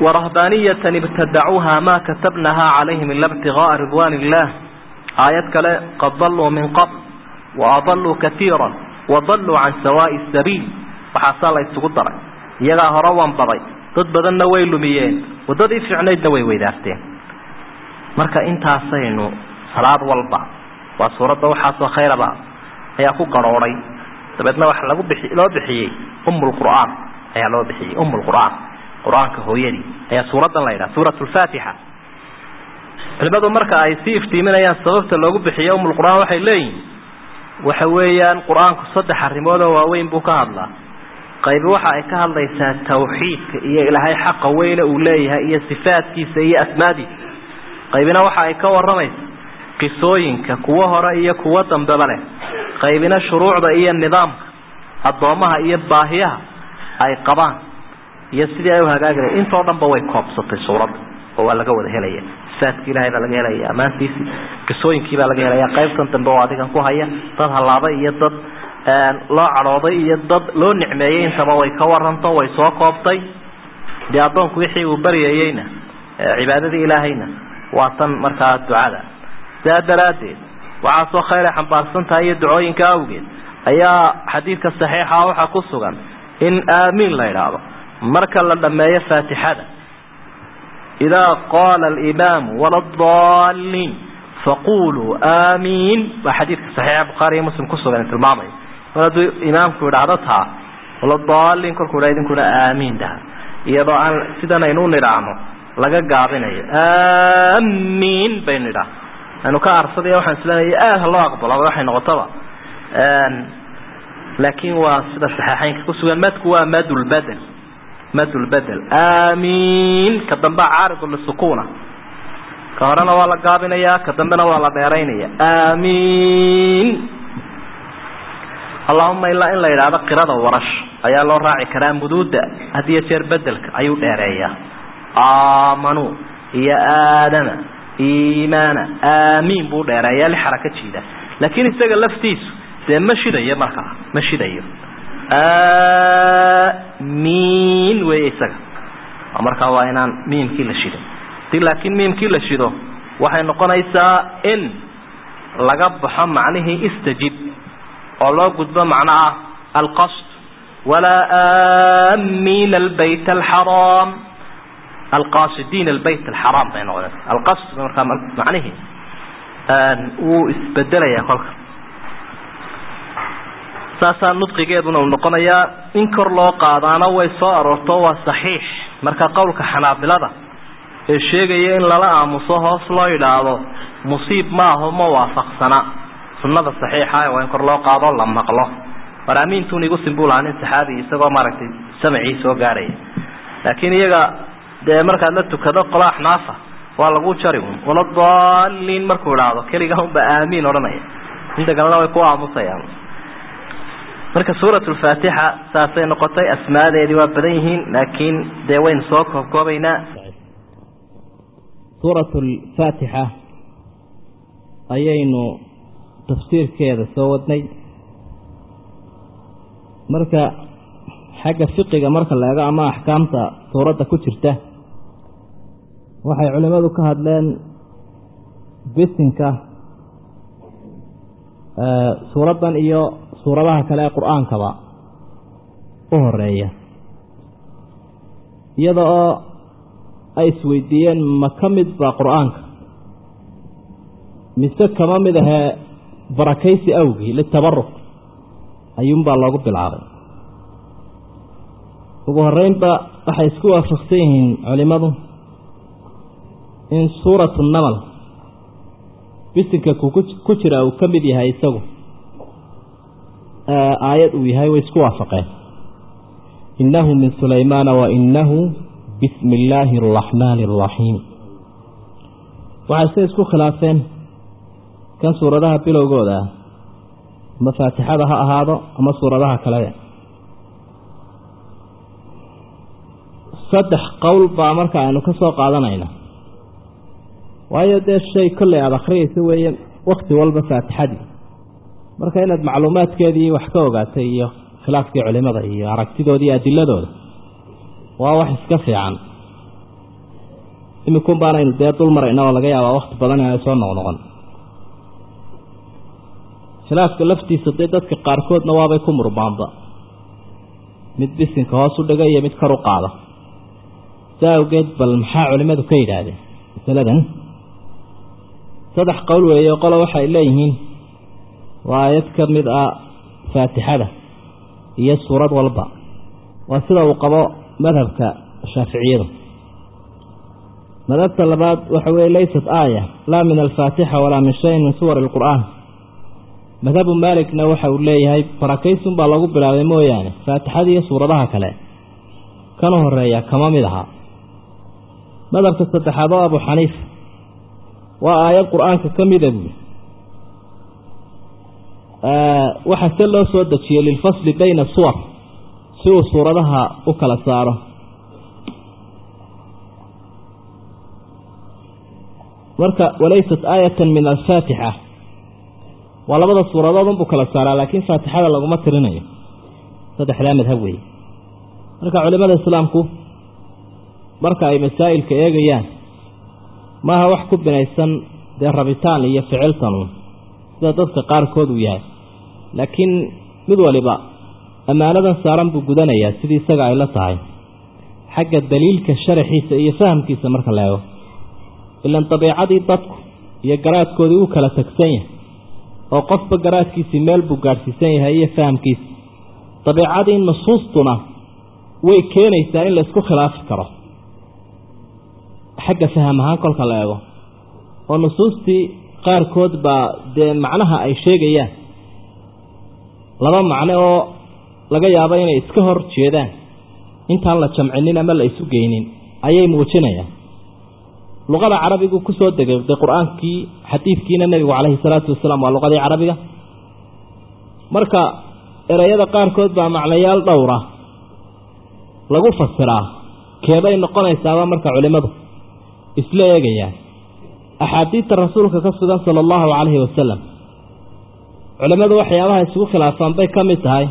warahbaaniyatan ibtadacuuha maa katabnaha calayhim ila ibtigaaa ridwaan illah aayad kale qad daluu min qabl waadaluu kaiira wadaluu can sawaa'i sabiil waxaasaa la isugu daray iyagaa hore wanbaday dad badanna way lumiyeen waddadii fiicnaydna way weydaarteen marka intaasaynu salaad walba waa suuradda waxaasoo khayraba ayaa ku garhoodhay dabeedna waxa lagu bixi loo bixiyey umulqur'aan ayaa loo bixiyey umulqur'aan qur-aanka hooyadii ayaa suuraddan la yidhaha suurat lfaatixa culimadu marka ay sii iftiiminayaan sababta loogu bixiyo umulqur'aan waxay leeyihin waxa weeyaan qur-aanku saddex arrimoodoo waaweyn buu ka hadlaa qaybi waxa ay ka hadlaysaa tawxiidka iyo ilaahay xaqa weyne uu leeyahay iyo sifaadkiisa iyo asmaadiisa qaybina waxa ay ka waramaysaa qisooyinka kuwo hore iyo kuwo dambeba leh qaybina shuruucda iyo nidaamka addoommaha iyo baahiyaha ay qabaan iyo sidii ay u hagaagila intoo dhanba way koobsatay suuradda oo waa laga wada helaya sifaadki ilahay baa laga helaya ammaantiisii qisooyinkii baa laga helaya qaybtan dambe oo adigan ku haya dad hallaabay iyo dad loo cadhooday iyo dad loo nicmeeyey intaba way ka waranto way soo koobtay dee addoonku wixii uu baryayeyna cibaadadii ilaahayna waa tan markaa ducada sidaa daraaddeed waxaasoo khayr ay xambaarsan tahay iyo ducooyinka awgeed ayaa xadiidka saxiixa waxaa ku sugan in aamiin la idhaahdo marka la dhammeeyo faatixada idaa qaala alimaamu waladaliin faquluu aamiin waa xadiidka saxiixa bukhaari iyo muslim kusugan tilmaamaya mar hadduu imaamku idhaahdo taa waladaliin kolkuu dha idinkuna aamiin dhaha iyadoo aan sidan aynu nidhaahno laga gaabinayo aamiin baynu idhaah anu ka arsadaya waxaan isleeyahay aad ha loo aqbalo waxay noqotaba laakiin waa sida saxiixeynka kusugan madku waa madulbadel madulbadel aamiin ka dambea caaridu lisukuna ka horena waa la gaabinayaa ka dambena waa la dheeraynaya aamiin allahuma ilaa in la yidhaahdo qirada warash ayaa loo raaci karaa muduuda had iyo jeer bedelka ayuu dheereeyaa aamanuu iyo aadama iimaana aamiin buu dheereeyaa li xaraka jiida laakiin isaga laftiisu dee ma shidayo markaa ma shidayo miin wey isaga markaa waa inaan miimkii la shido hadii laakiin miimkii la shido waxay noqonaysaa in laga baxo macnihii istajib oo loo gudbo macno ah alqasd walaa aamiina albayt alxaraam alqasidiin albayt alxaraam bay noqonaysa alqasd markaa macnihii wuu isbedelayaa kolka saasaa nudqigeeduna uu noqonayaa in kor loo qaadaana way soo aroorto waa saxiix marka qowlka xanaabilada ee sheegaya in lala aamuso hoos loo yidhaahdo musiib maaho ma waafaqsana sunnada saxiixa waa in kor loo qaado la maqlo war aamiintun igu simbuu lahaa nin saxaabi isagoo maaragtay samacii soo gaarhaya laakiin iyaga dee markaad la tukado qola axnaafa waa lagu jari un wala daliin markuu idhaahdo keliga unba aamiin odhanaya inta kalena way ku aamusayaan marka suurat lfaatixa saasay noqotay asmaadeedii waa badan yihiin laakiin dee waynu soo koobkoobaynaa suurat lfaatixa ayaynu tafsiirkeeda soo wadnay marka xagga fiqiga marka la eego ama axkaamta suuradda ku jirta waxay culimmadu ka hadleen bisinka suuraddan iyo suuradaha kale ee qur-aankaba u horeeya iyada oo ay isweydiiyeen ma ka mid ba qur-aanka mise kama mid ahee barakaysi awgii litabaruk ayuunbaa loogu bilaabay ugu horeynba waxay isku waafaqsan yihiin culimmadu in suuratu namal bisinka ku jira uu ka mid yahay isagu aayad uu yahay way isku waafaqeen innahu min sulaymaana wa innahu bismi illaahi araxmaani araxiim waxay se isku khilaafeen kan suuradaha bilowgooda ah ama faatixada ha ahaado ama suuradaha kale saddex qowl baa marka aynu ka soo qaadanayna waayo dee shay kolley aada akhriyaysa weeye wakti walba faatixadii marka inaad macluumaadkeedii wax ka ogaatay iyo khilaafkii culimada iyo aragtidoodii adiladooda waa wax iska fiican imikun baanaynu dee dul marayna oo laga yaabaa wakti badan inay soo noqnoqon khilaafka laftiisa dee dadka qaarkoodna waabay ku murmaanba mid bisinka hoos u dhiga iyo mid kor u qaada si awgeed bal maxaa culimmadu ka yidhaahdeen masaladan saddex qowl weeye qolo waxay leeyihiin waa aayad ka mid ah faatixada iyo suurad walba waa sida uu qabo madhabka shaaficiyadu madhabta labaad waxa weeye laysat aaya laa min alfaatixa walaa min shayin min suwar alqur'aan madhabu maaligna waxa uu leeyahay barakaysun baa lagu bilaabay mooyaane faatixada iyo suuradaha kale kana horeeya kama mid aha madhabka saddexaad oo abu xaniifa waa aayad qur-aanka ka mida buui waxaa se loo soo dejiyey lilfasli bayna suwar si uu suuradaha u kala saaro marka walaysat aayatan min alfaatixa waa labada suuradood unbuu kala saaraa laakiin faatixada laguma tirinayo saddexdaa madhab weeye marka culimada islaamku marka ay masaa'ilka eegayaan maaha wax ku binaysan dee rabitaan iyo ficiltanuun sida dadka qaarkood uu yahay laakiin mid waliba ammaanadan saaran buu gudanayaa sidii isaga ay la tahay xagga daliilka sharaxiisa iyo fahamkiisa marka la eego ilan dabiicadii dadku iyo garaadkoodii uu kala tagsan yahay oo qofba garaadkiisii meel buu gaadhsiisan yahay iyo fahamkiisa dabiicadii nusuustuna way keenaysaa in laysku khilaafi karo xagga faham ahaan kolka la eego oo nusuustii qaarkood baa dee macnaha ay sheegayaan laba macno oo laga yaabo inay iska hor jeedaan intaan la jamcinin ama la isu geynin ayay muujinayaan luqada carabigu ku soo degay dee qur-aankii xadiidkiina nebigu calayhi salaatu wasalaam waa luqadii carabiga marka ereyada qaarkood baa macnayaal dhowra lagu fasiraa keebay noqonaysaaba marka culimmadu isla eegayaan axaadiidta rasuulka ka sugan sala allahu calayhi wasalam culimmadu waxyaabaha isugu khilaafaan bay ka mid tahay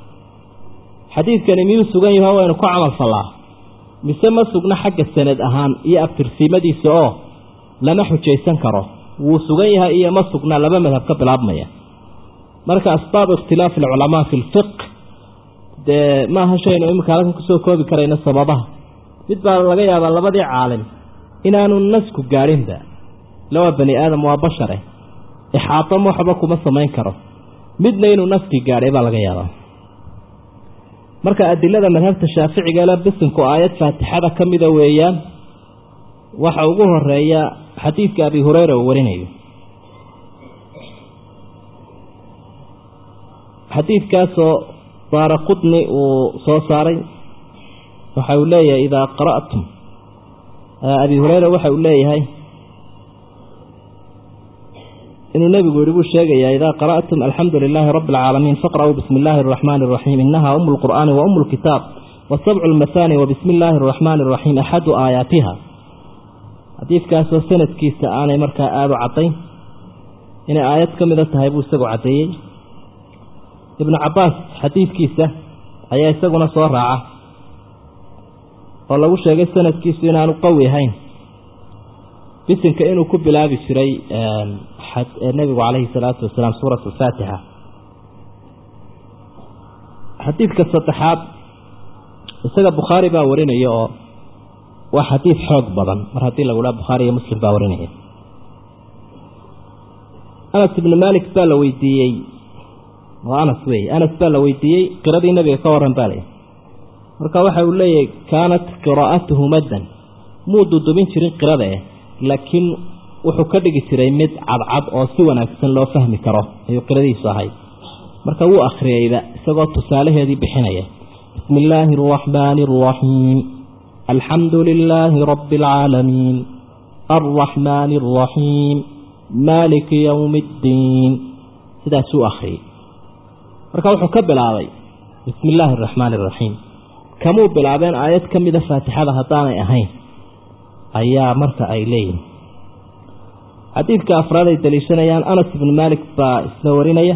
xadiidkani miyuu sugan yaho waynu ku camal fallaa mise ma sugna xagga sanad ahaan iyo abtirsiimadiisa oo lama xujaysan karo wuu sugan yahay iyo ma sugna laba madhab ka bilaabmaya marka asbaabu ikhtilaafi alculamaa fi lfiq dee maaha shaynu iminka halkan kusoo koobi karayna sababaha mid baa laga yaabaa labadii caalim inaanu nasku gaadhinba lawaa bani aadam waa bashare ixaatam waxba kuma samayn karo midna inuu naskii gaadhay baa laga yaabaa marka adilada madhabta shaaficiga le bisinku aayad faatixada ka mida weeyaan waxa ugu horeeya xadiidka abi hureyra uu warinayo xadiidkaasoo daara qudni uu soo saaray waxa uu leeyahay idaa qara'tum abi hureyra waxa uu leeyahay inuu nebigu yihi buu sheegayaa idaa qara'tum alxamdu lilaahi rabbi alcaalamiin faqra'uu bismi illaahi araxmaani araxiim inaha umu lqur'aani wa umu lkitaab wasabcu lmahaani wa bismi illaahi araxmaani araxiim axadu aayaatiha xadiidkaasoo sanadkiisa aanay markaa aada u caddayn inay aayad ka mida tahay buu isagu caddeeyey ibnu cabbaas xadiidkiisa ayaa isaguna soo raaca oo lagu sheegay sanadkiisu inaanu qawi ahayn bisinka inuu ku bilaabi jiray nebigu calayhi salaatu wasalaam suurat alfaatixa xadiidka saddexaad isaga bukhaari baa warinaya oo waa xadiid xoog badan mar haddii lagu dhaha bukhaari iyo muslim baa warinaya anas ibnu malik baa la weydiiyey waa anas wey anas baa la weydiiyey qiradii nebiga ka waran baa lay marka waxa uu leeyahay kaanat qiraa'atuhu maddan muu dudubin jirin qirada eh laakiin wuxuu ka dhigi jiray mid cadcad oo si wanaagsan loo fahmi karo ayuu qiradiisu ahayd marka wuu akhriyeyba isagoo tusaalaheedii bixinaya bismi illaahi araxmaani araxiim alxamdu lilaahi rabbi alcaalamiin alraxmaani araxiim maaliki yowmi iddiin sidaasuu akhriyey marka wuxuu ka bilaabay bismi illaahi araxmaani araxiim kamuu bilaabeen aayad ka mida faatixada haddaanay ahayn ayaa marka ay leeyihin xadiidka afraad ay daliishanayaan anas ibnu maalik baa isla warinaya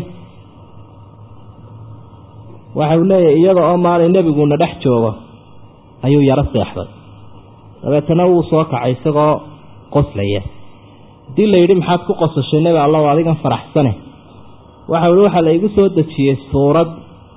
waxa uu leeyahay iyada oo maalin nebiguuna dhex joogo ayuu yaro seexday dabeetana wuu soo kacay isagoo qoslaya haddii la yidhi maxaad ku qosashay nebi allow adigan faraxsane waxa ihi waxaa la igu soo dejiyey suurad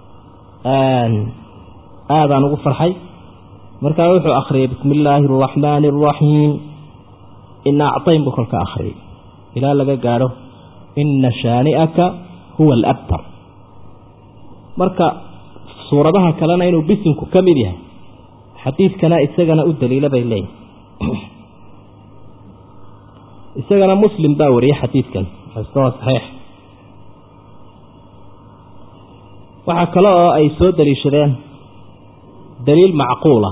aadaan ugu farxay markaa wuxuu akhriyay bismi illaahi araxmaani araxiim ina actayn buu kolka akhriyay ilaa laga gaadho ina shaani'aka huwa alabtar marka suuradaha kalena inuu bisinku ka mid yahay xadiidkana isagana u daliila bay leeyihin isagana muslim baa wariyey xadiidkan waa saxiix waxaa kale oo ay soo daliishadeen daliil macquula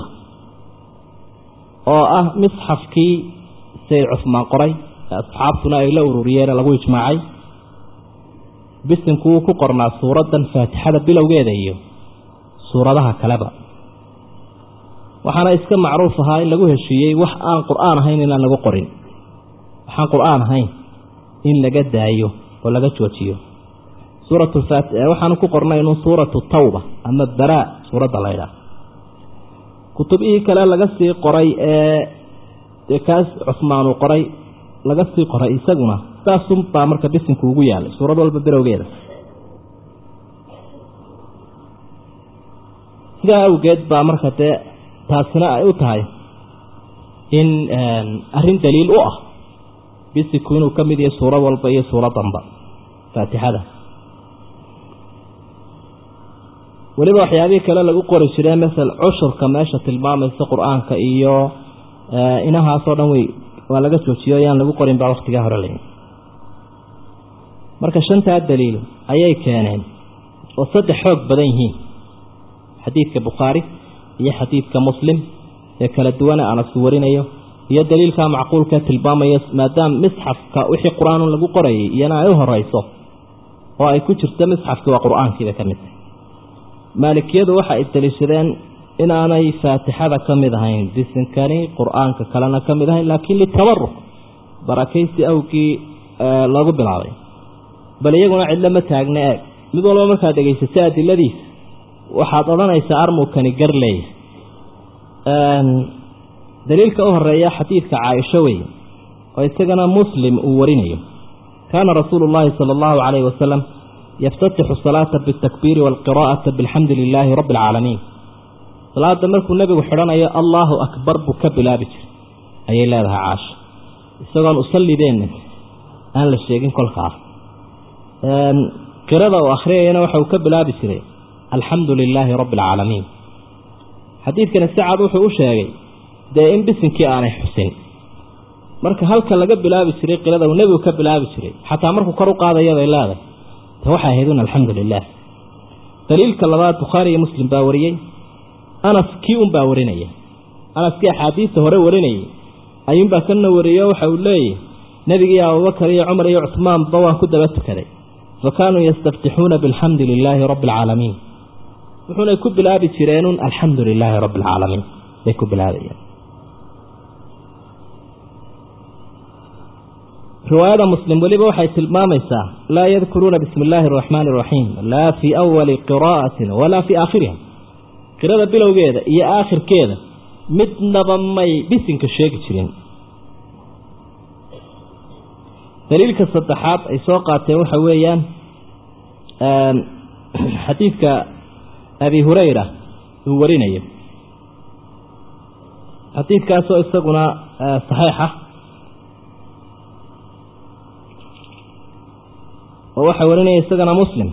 oo ah misxafkii sayid cusmaan qoray asxaabtuna ay la ururiyeen lagu ijmaacay bisinku wuu ku qornaa suuraddan faatixada bilowgeeda iyo suuradaha kaleba waxaana iska macruuf ahaa in lagu heshiiyey wax aan qur-aan ahayn inaan lagu qorin waxaan qur-aan ahayn in laga daayo oo laga joojiyo suuratwaxaanu ku qornay inuu suuratu tawba ama baraa suuradda la ydhaah kutubihii kale laga sii qoray ee kaas cusmaan uu qoray laga sii qoray isaguna saasun baa marka bisinku ugu yaalay suurad walba bilowgeeda sidaa awgeed baa marka dee taasina ay u tahay in arrin daliil u ah bisinku inuu ka mid yahay suurad walba iyo suuradanba faatixada weliba waxyaabihii kale lagu qori jiree masel cushurka meesha tilmaamaysa qur-aanka iyo inahaasoo dhan wey waa laga joojiyo yaan lagu qorin baa waktigaa hore layi marka shantaa daliil ayay keeneen oo saddex xoog badan yihiin xadiidka bukhaari iyo xadiidka muslim ee kala duwane anasu warinayo iyo daliilkaa macquulka tilmaamaya maadaama misxafka wixii qur-aan lagu qorayay iyana ay u horeyso oo ay ku jirto misxafkii waa qur-aankiiba ka mid tahay maalikiyadu waxa ay daliishadeen inaanay faatixada ka mid ahayn bisinkani qur-aanka kalena ka mid ahayn laakiin litabaruk barakaysi awgii loogu bilaabay bal iyaguna cidlo ma taagna eeg mid walba markaad dhegaysato adiladiisa waxaad odhanaysaa armukani gar leeya daliilka u horeeya xadiidka caaisho wey oo isagana muslim uu warinayo kaana rasuulu llaahi sala allahu calayhi wasalam yaftatixu salaata bitakbiiri waalqiraa'ata bilxamdi lilaahi rabbi alcaalamiin salaada markuu nebigu xidhanayo allaahu akbar buu ka bilaabi jiray ayay leedahay caasha isagoon usallideenna aan la sheegin kolkaas qirada uu akhriyayana waxa uu ka bilaabi jiray alxamdu lilaahi rabbi alcaalamiin xadiidkani si cad wuxuu u sheegay dee in bisinkii aanay xusin marka halka laga bilaabi jiray qirada uu nebigu ka bilaabi jiray xataa markuu kor u qaadaya bay leedahay ta waxay ahayd un alxamdu lilah daliilka labaad bukhaari iyo muslim baa wariyey anas kii un baa warinaya anaskii axaadiista hore warinayay ayuunbaa kana wariyo waxa uu leeyahy nebigii abubakar iyo cumar iyo cuhmaanba waan ku daba tukaday fa kaanuu yastaftixuuna bilxamdi lilaahi rabbi alcaalamiin wuxuunay ku bilaabi jireenun alxamdu lilaahi rabbi alcaalamiin bay ku bilaabayeen riwaayada muslim weliba waxay tilmaamaysaa laa yadkuruuna bismi illaahi araxmaani araxiim laa fii awali qiraa'atin walaa fii aakhiriha qirada bilowgeeda iyo aakhirkeeda midnaba may bisinka sheegi jirin daliilka saddexaad ay soo qaateen waxa weeyaan xadiidka abi hurayra uu warinayo xadiidkaasoo isaguna saxiixa oo waxaa warinaya isagana muslim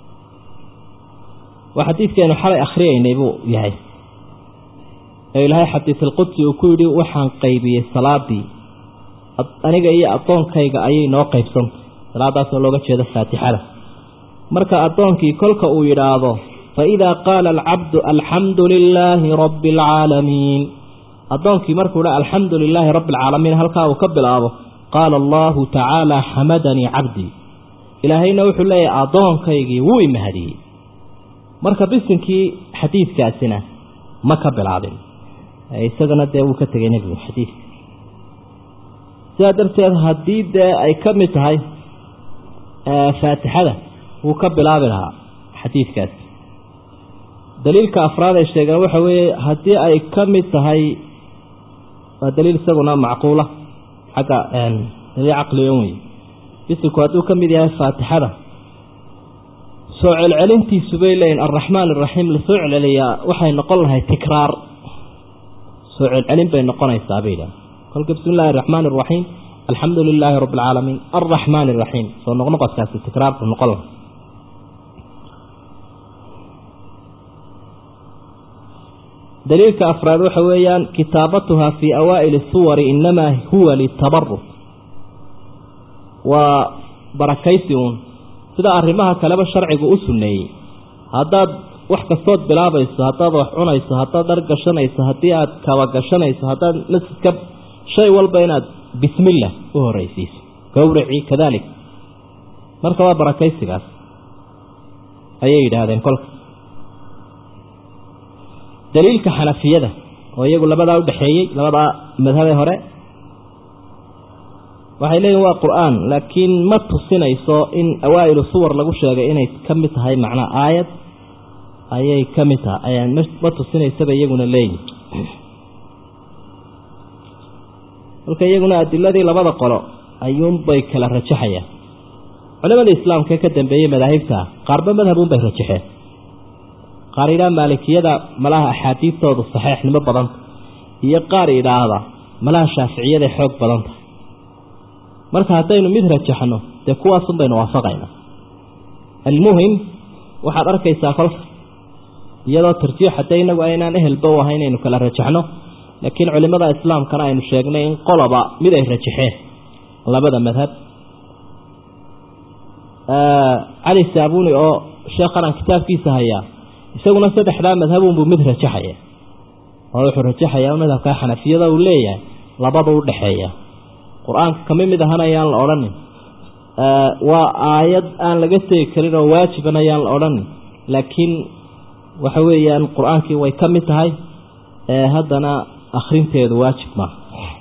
waa xadiidkeenu xalay akhriyaynay buu yahay ee ilaahay xadiisulqudsi uu ku yidhi waxaan qaybiyey salaadii aniga iyo addoonkayga ayay noo qaybsantay salaadaasoo looga jeedo faatixada marka addoonkii kolka uu yidhaahdo fa idaa qaala alcabdu alxamdu lilaahi rabbi alcaalamiin addoonkii markuu dha alxamdu lilaahi rabbi alcaalamiin halkaa uu ka bilaabo qaala allahu tacaala xamadanii cabdii ilaahayna wuxuu leeyahay addoonkaygii wuu imahadiyey marka bisinkii xadiidkaasina ma ka bilaabin isagana dee wuu ka tegay nebigu xadiidka sidaa darteed haddii dee ay ka mid tahay faatixada wuu ka bilaabi lahaa xadiidkaasi daliilka afraad ay sheegeen waxa weeye haddii ay ka mid tahay waa daliil isaguna macquula xagga daliil caqligan wey bisinku hadduu ka mid yahay faatixada soo celcelintiisu bay leeyihin alraxmaan araxiim lasoo celceliyaa waxay noqon lahay tikraar soo celcelin bay noqonaysaa bay idhaha kolka bismi illahi araxmaan araxiim alxamdu lilaahi rabbi alcaalamiin alraxmaan araxiim soo noqnoqodkaasi tikraar buu noqon lahay daliilka afraad waxa weeyaan kitaabatuha fii awaa'ili suwari inamaa huwa litabaruk waa barakaysi uun sida arrimaha kaleba sharcigu u sunneeyey haddaad wax kastood bilaabayso haddaad wax cunayso haddaad dhar gashanayso haddii aad kaba gashanayso haddaad masjidka shay walba inaad bismillah u horreysiiso gowracii kadalik marka waa barakaysigaas ayay yidhaahdeen kolka daliilka xanafiyada oo iyagu labadaa udhexeeyey labadaa madhabee hore waxay leeyihin waa qur-aan laakiin ma tusinayso in awaa'ilu suwar lagu sheegay inay ka mid tahay macnaa aayad ayay ka mid tahay ma tusinaysaba iyaguna leeyihin marka iyaguna adiladii labada qolo ayuunbay kala rajaxayaan culimada islaamka ka dambeeyey madaahibta qaarba madhabunbay rajaxeen qaar yidhaha maalikiyada malaha axaadiistoodu saxeixnimo badanta iyo qaar yidhaahda malaha shaaficiyada xoog badanta marka haddaynu mid rajaxno dee kuwaasun baynu waafaqaynaa almuhim waxaad arkaysaa kolka iyadoo tarjiix haddee inagu aynaan ehelba u ahay inaynu kala rajaxno laakiin culimada islaamkana aynu sheegnay in qoloba mid ay rajaxeen labada madhab cali saabuni oo sheekhan aan kitaabkiisa hayaa isaguna saddexdaa madhabunbuu mid rajaxaya oo wuxuu rajaxayaa madhabkaa xanafiyada uu leeyahay labada u dhexeeya qur-aanka kama mid ahan ayaan la odhanin waa aayad aan laga tegi karin oo waajiban ayaan la odhanin laakiin waxa weeyaan qur-aankii way ka mid tahay haddana akhrinteedu waajib maaha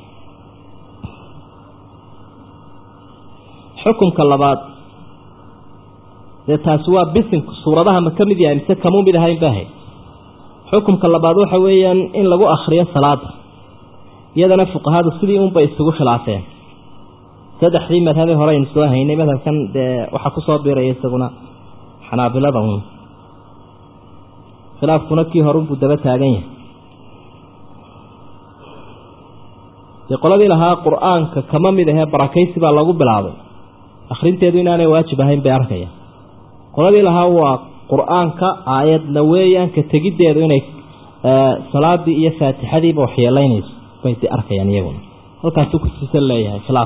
xukunka labaad dee taasi waa bisinku suuradaha ma ka mid yahay mise kamuu mid ahayn baahay xukunka labaad waxa weeyaan in lagu akhriyo salaada iyadana fuqahadu sidii unbay isugu khilaafeen saddexdii madhabee hore aynu soo haynay madhabkan dee waxaa kusoo biiraya isaguna xanaabilada un khilaafkuna kii hore unbuu daba taagan yahay dee qoladii lahaa qur-aanka kama mid ahee barakaysi baa lagu bilaabay akhrinteedu inaanay waajib ahayn bay arkaya qoladii lahaa waa qur-aanka aayadna weeyaan ka tegiddeedu inay salaadii iyo faatixadiiba waxyeelaynayso bay de arkayaan iyaguna halkaasuu kusiisan leeyahay khilaaf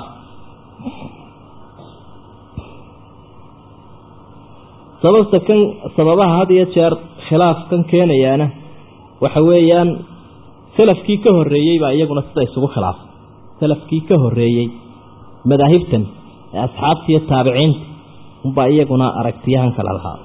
sababta kan sababaha had iyo jeer khilaafkan keenayaana waxa weeyaan salafkii ka horreeyey baa iyaguna sida isugu khilaafay salafkii ka horreeyey madaahibtan ee asxaabta iyo taabiciinta unbaa iyaguna aragtiyahan kale lahaa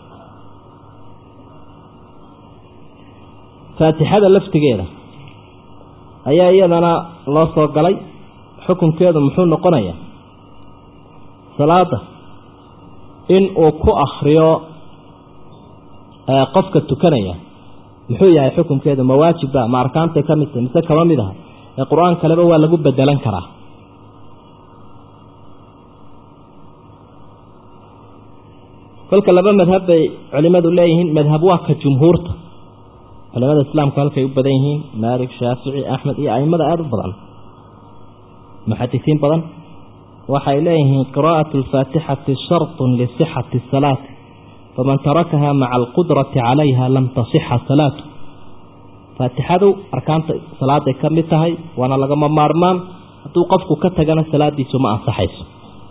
faatixada laftigeeda ayaa iyadana loo soo galay xukunkeedu muxuu noqonayaa salaada in uu ku akhriyo qofka tukanaya muxuu yahay xukunkeedu ma waajibba ma arkaantay ka mid tahay mise kama mid aha ee qur-aan kaleba waa lagu bedelan karaa kolka laba madhab bay culimadu leeyihiin madhab waa ka jumhuurta culimada islaamku halkay u badan yihiin maalik shaafici axmed iyo aimada aada u badan muxadisiin badan waxay leeyihiin qiraa'atu alfaatixati sharطun lisixati asalaati faman tarakaha maca alqudrati calayha lam tasixa salaatu faatixadu arkaanta salaaday ka mid tahay waana lagama maarmaan hadduu qofku ka tagana salaadiisu ma ansaxayso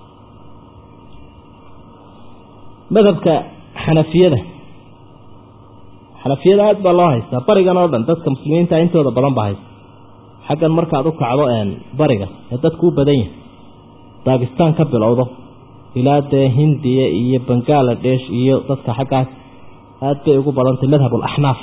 madhabka xanafiyada xanafiyada aada baa loo haystaa barigan oo dhan dadka muslimiinta intooda badan baa haysta xaggan markaad u kacdo bariga ee dadku u badan yahay daakistaan ka bilowdo ilaa dee hindiya iyo bangaladesh iyo dadka xaggaas aada bay ugu badantay madhab alaxnaaf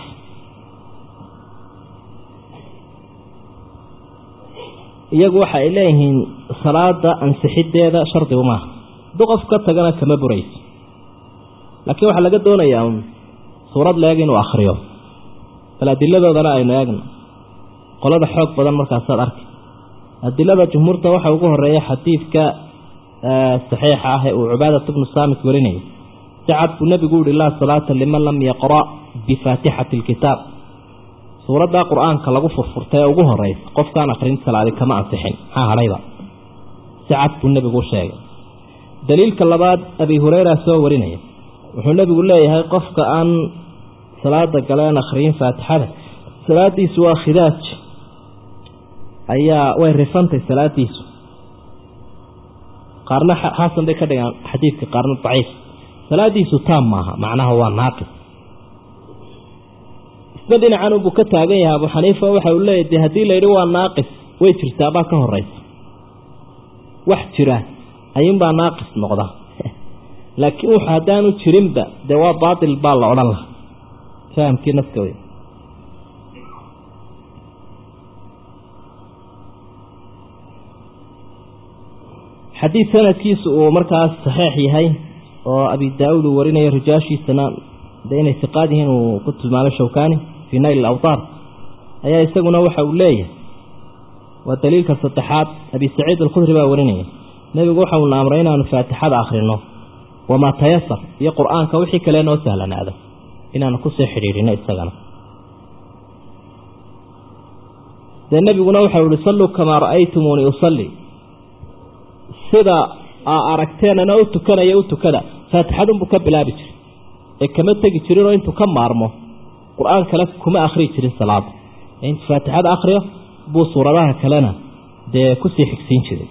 iyagu waxa ay leeyihiin salaada ansixiddeeda shardigu maaha hadduu qof ka tagana kama burayso laakiin waxaa laga doonayaa un suurad leeg inuu akhriyo bal adiladoodana aynu eegno qolada xoog badan markaasaad arki adilada jumhuurta waxaa ugu horeeya xadiidka saxiixa ah ee uu cubaadat bnu saamit warinayay si cad buu nebigu yihi laa salaata liman lam yaqra' bifaatixati alkitaab suuraddaa qur-aanka lagu furfurtay ee ugu horeysa qofkaan akrin salaadi kama ansixin maxaa hadhayba si cad buu nebigu u sheegay daliilka labaad abi hureyra soo warinaya wuxuu nebigu leeyahay qofka aan salaada galeen akhriyin faatixada salaadiisu waa khidaaj ayaa way rifantay salaadiisu qaarna xasan bay ka dhigaan xadiidka qaarna daciif salaadiisu taam maaha macnaha waa naaqis isna dhinacan unbuu ka taagan yahay abu xaniifa waxa uu leeyahy de haddii layidhi waa naaqis way jirtaabaa ka horeysa wax jira ayuunbaa naaqis noqda laakiin wuxu haddaanu jirinba dee waa baatil baa la odhan lahaa fahamkii naska wey xadiid sanadkiisu uu markaas saxiix yahay oo abi daa-uud uu warinayo rijaashiisana de inay siqaad yihiin uu ku tilmaamay shawkani fii nayl awtaar ayaa isaguna waxa uu leeyahay waa daliilka saddexaad abi saciid alkhudri baa warinaya nebigu waxa uuna amray inaanu faatixada akhrino wamaa tayasar iyo qur-aanka wixii kale noo sahlanaada inaanu kusoo xidhiidhino isagana dee nebiguna waxau ihi salluu kamaa ra'aytumuuni usalli sida aa aragteenana u tukanaya u tukada faatixadunbuu ka bilaabi jiray ee kama tegi jirinoo intuu ka maarmo qur-aan kale kuma akhriyi jirin salaada ee intuu faatixada akhriyo buu suuradaha kalena dee kusii xigsiin jiray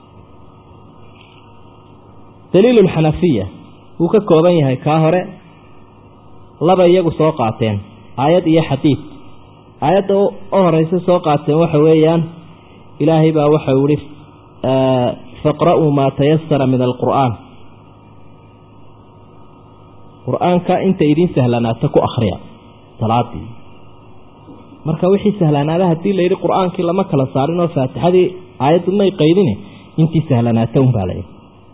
daliilulxanafiya wuu ka kooban yahay kaa hore laba iyagu soo qaateen aayad iyo xadiid aayadda u horeysa soo qaateen waxa weeyaan ilaahay baa waxau ihi faqra'uu maa tayasara min alqur'aan qur-aanka inta idiin sahlanaata ku akhriya salaadii marka wixii sahlanaada haddii la yidhi qur-aankii lama kala saarin oo faatixadii aayaddu may qaydine intii sahlanaata unbaa layihi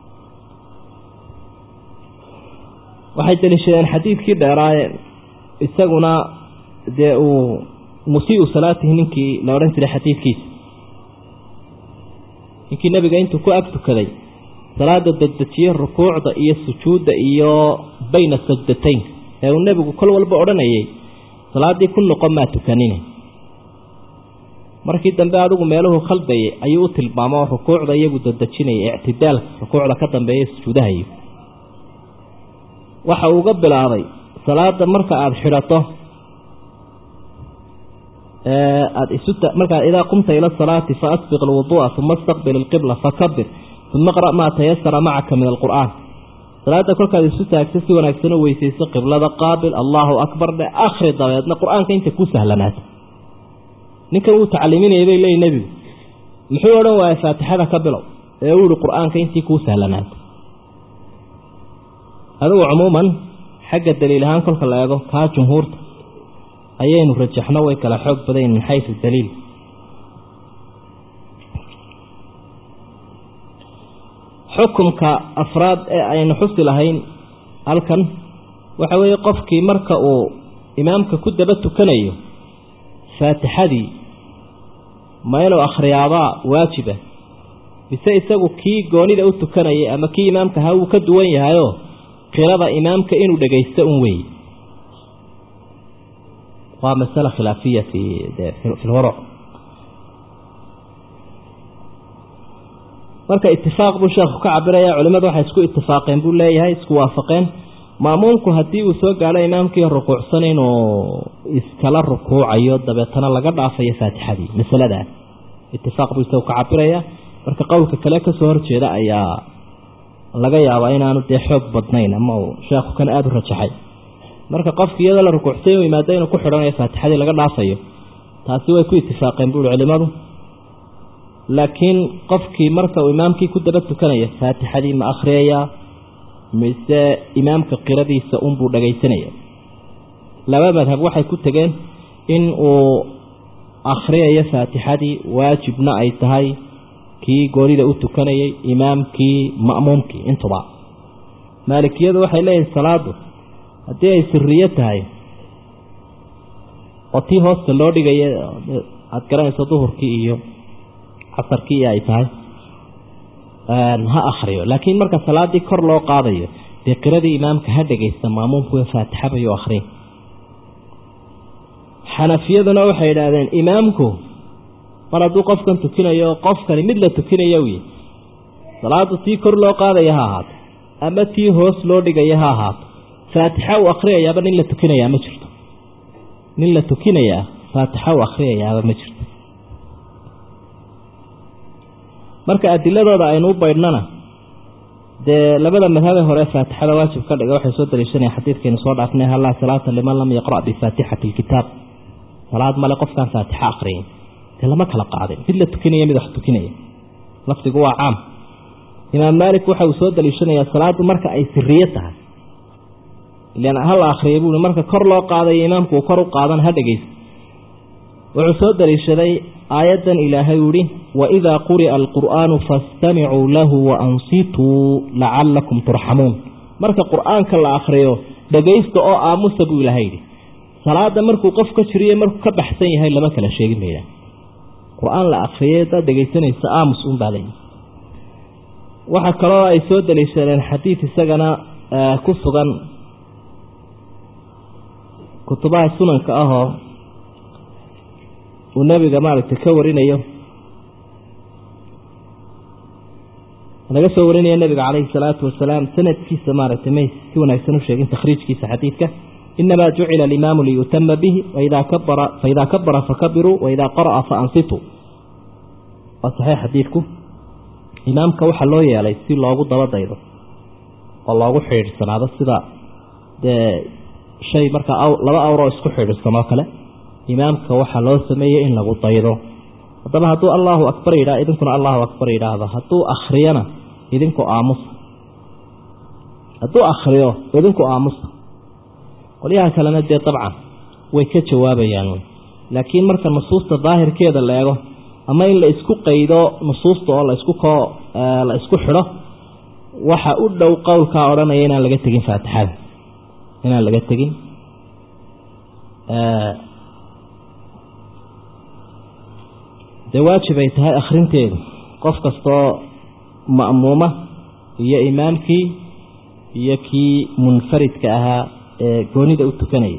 waxay daliishadeen xadiidkii dheeraaye isaguna dee uu musiiu salaatihi ninkii la odhan jiray xadiidkiisa ninkii nebiga intuu ku ag tukaday salaada dedejiyey rukuucda iyo sujuudda iyo bayna sajdatayn ee uu nebigu kol walba odhanayay salaaddii ku noqon maa tukanine markii dambe adigu meeluhu khaldayay ayuu u tilmaamo rukuucda iyagu dedejinayay ictidaalka rukuucda ka dambeeya sujuudahayo waxa uu uga bilaabay salaada marka aada xidhato aada isu markaa idaa qumta ila asalaati fa asbiq alwuduu'a uma astaqbil ilqibla fakabir uma qra' maa tayasara macaka min alqur'aan salaada kolkaad isu taagto si wanaagsan u weysayso qiblada qaabil allaahu akbar dhe akhri dabeedna qur-aanka inta ku sahlanaata ninkan wuu tacliiminaya bay leeyi nebigu muxuu odhan waaya faatixada ka bilow ee uu yihi qur-aanka intii kuu sahlanaata adigu cumuuman xagga daliil ahaan kolka la eego kaa jumhuurta ayaynu rajaxno way kala xoog badayn min xaysu daliil xukumka afraad ee aynu xusi lahayn halkan waxa weeye qofkii marka uu imaamka ku daba tukanayo faatixadii ma inuu akhriyaabaa waajiba mise isagu kii goonida u tukanayay ama kii imaamka ha wuu ka duwan yahayoo qirada imaamka inuu dhagaysto un weeye waa masale khilaafiya fi fi lwaruc marka itifaaq buu sheekhu ka cabiraya culimadu waxay isku itifaaqeen buu leeyahay isku waafaqeen maamuumku haddii uu soo gaalo imaamkii rukuucsan inuu iskala rukuucayo dabeetana laga dhaafayo faatixadii masaladaas itifaaq buu isagu ka cabiraya marka qowlka kale kasoo horjeeda ayaa laga yaabaa inaanu dee xoog badnayn ama uu sheekhu kan aada u rajaxay marka qofki iyadoo la rukuucsay u yimaado inuu ku xidhanayo faatixadii laga dhaafayo taasi way ku itifaaqeen buuhi culimadu laakiin qofkii marka uu imaamkii ku daba tukanaya faatixadii ma akhriyayaa mise imaamka qiradiisa unbuu dhagaysanaya laba madhab waxay ku tegeen in uu akhriyayo faatixadii waajibna ay tahay kii goonida u tukanayay imaamkii ma'muumkii intuba maalikiyadu waxay leeyihin salaadu haddii ay siriyo tahay oo tii hoosta loo dhigaya aada garanayso duhurkii iyo casarkii ay tahay ha akriyo laakiin marka salaadii kor loo qaadayo dee qiradii imaamka ha dhegaysta maamuumku faatixa bayu akriya xanafiyaduna waxay idhaahdeen imaamku mar hadduu qofkan tukinayo qofkani mid la tukinayo wy salaadu tii kor loo qaadaya ha ahaato ama tii hoos loo dhigaya ha ahaato faatixa uu akhriyayaaba nin la tukinayaa ma jirto nin la tukinayaa faatixa uu akhriyayaaba ma jirto marka adiladooda aynu u baydhnana dee labada madhabe hore faatixada waajib ka dhiga waxay soo daliishanaya xadiidkaynu soo dhaafnay hallaa salaata liman lam yaqra' bifaatixati lkitaab salaad male qofkaan faatixa akhriyin dee lama kala qaadin mid la tukinaya mid wax tukinaya lafdigu waa caam imaam maalik waxa uu soo daliishanayaa salaadu marka ay siriye tahay ilan hala akhriya buui marka kor loo qaadayo imaamku uu kor u qaadan ha dhegaysa wuxuu soo daliishaday aayaddan ilaahay uhi waidaa quri'a alqur'aanu fastamicuu lahu waansituu lacalakum turxamuun marka qur'aanka la akhriyo dhegaysta oo aamusa buu ilaahay yidhi salaada markuu qof ka jiriyo markuu ka baxsan yahay lama kala sheegin mayda qur-aan la akriyay hadaad dhegaysanaysa aamus un baa leeyihi waxaa kaloo ay soo daliishadeen xadiid isagana ku sugan kutubaha sunanka ahoo uu nebiga maaragtay ka warinayo laga soo warinayo nebiga calayhi salaatu wasalaam sanadkiisa maaragtay may si wanaagsan u sheegin takhriijkiisa xadiidka inamaa jucila alimaamu liyutama bihi waidaa kabara faidaa kabara fakabiruu waidaa qara'a faansituu waa saxiix xadiidku imaamka waxaa loo yeelay si loogu dabadaydo oo loogu xidhiidhsanaado sida dee shay markaa laba awroo isku xidhiidhsanoo kale imaamka waxaa loo sameeyey in lagu daydo haddaba hadduu allaahu akbar yidhaha idinkuna allahu akbar yidhaahdo hadduu akhriyana idinku aamusa hadduu akhriyo idinku aamusa qolyaha kalena dee dabcan way ka jawaabayaan laakiin marka nusuusta daahirkeeda la eego ama in la isku qaydo nusuusta oo laisku koo la isku xidho waxa u dhow qowlkaa odhanaya inaan laga tegin faatixada inaan laga tegin dee waajib ay tahay akhrinteedu qof kastoo ma'muuma iyo imaamkii iyo kii munfaridka ahaa ee goonida u tukanayay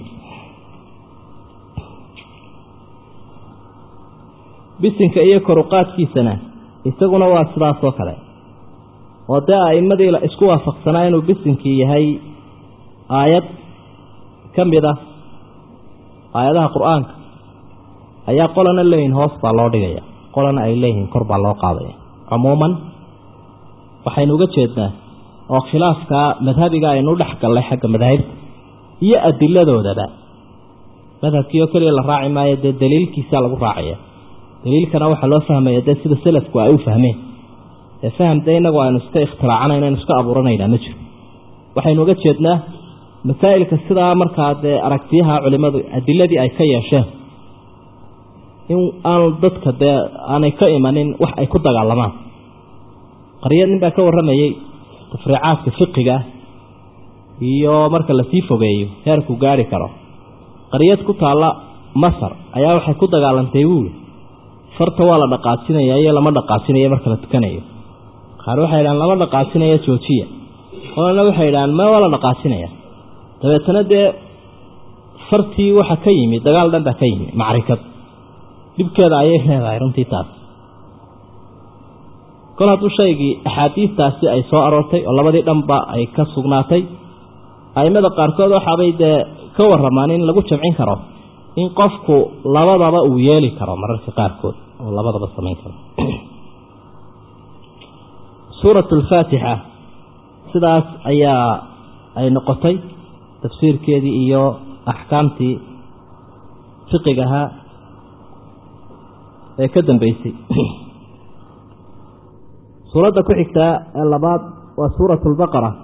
bisinka iyo koruqaadkiisana isaguna waa sidaas oo kale oo dee a'immadii la isku waafaqsanaa inuu bisinkii yahay aayad ka mid ah aayadaha qur-aanka ayaa qolana leeyihin hoos baa loo dhigaya qolana ay leeyihiin kor baa loo qaadaya cumuuman waxaynu uga jeednaa oo khilaafkaa madhabiga aynu dhex gallay xagga madaahibta iyo adiladoodaba madhabkii oo keliya la raaci maayo dee daliilkiisaa lagu raacaya daliilkana waxaa loo fahmaya dee sida selafku ay u fahmeen ee faham dee inagu aynu iska ikhtiraacanayn aynu iska abuuranaynaa ma jiro waxaynu uga jeednaa masaa'ilka sidaa markaa dee aragtiyaha culimmadu adiladii ay ka yeesheen in aan dadka dee aanay ka imanin wax ay ku dagaalamaan qaryad nin baa ka warramayey tafriicaadka fiqiga iyo marka lasii fogeeyo heerku gaari karo qaryad ku taalla masar ayaa waxay ku dagaalantay buuli farta waa la dhaqaajinaya iyo lama dhaqaajinayo marka la tukanayo qaar waxay idhahaan lama dhaqaajinaya joojiya qolana waxay idhahaan ma waa la dhaqaajinaya dabeetana dee fartii waxa ka yimi dagaal dhan baa ka yimi macrikad dhibkeeda ayay leedahay runtii taas kol hadduu shaygii axaadiistaasi ay soo aroortay oo labadii dhanba ay ka sugnaatay aimada qaarkood waxaabay dee ka waramaan in lagu jamcin karo in qofku labadaba uu yeeli karo mararka qaarkood oo labadaba samayn karo suurat alfaatixa sidaas ayaa ay noqotay tafsiirkeedii iyo axkaamtii fiqigahaa ee ka dambeysay suuradda ku xigtaa ee labaad waa suurat albaqara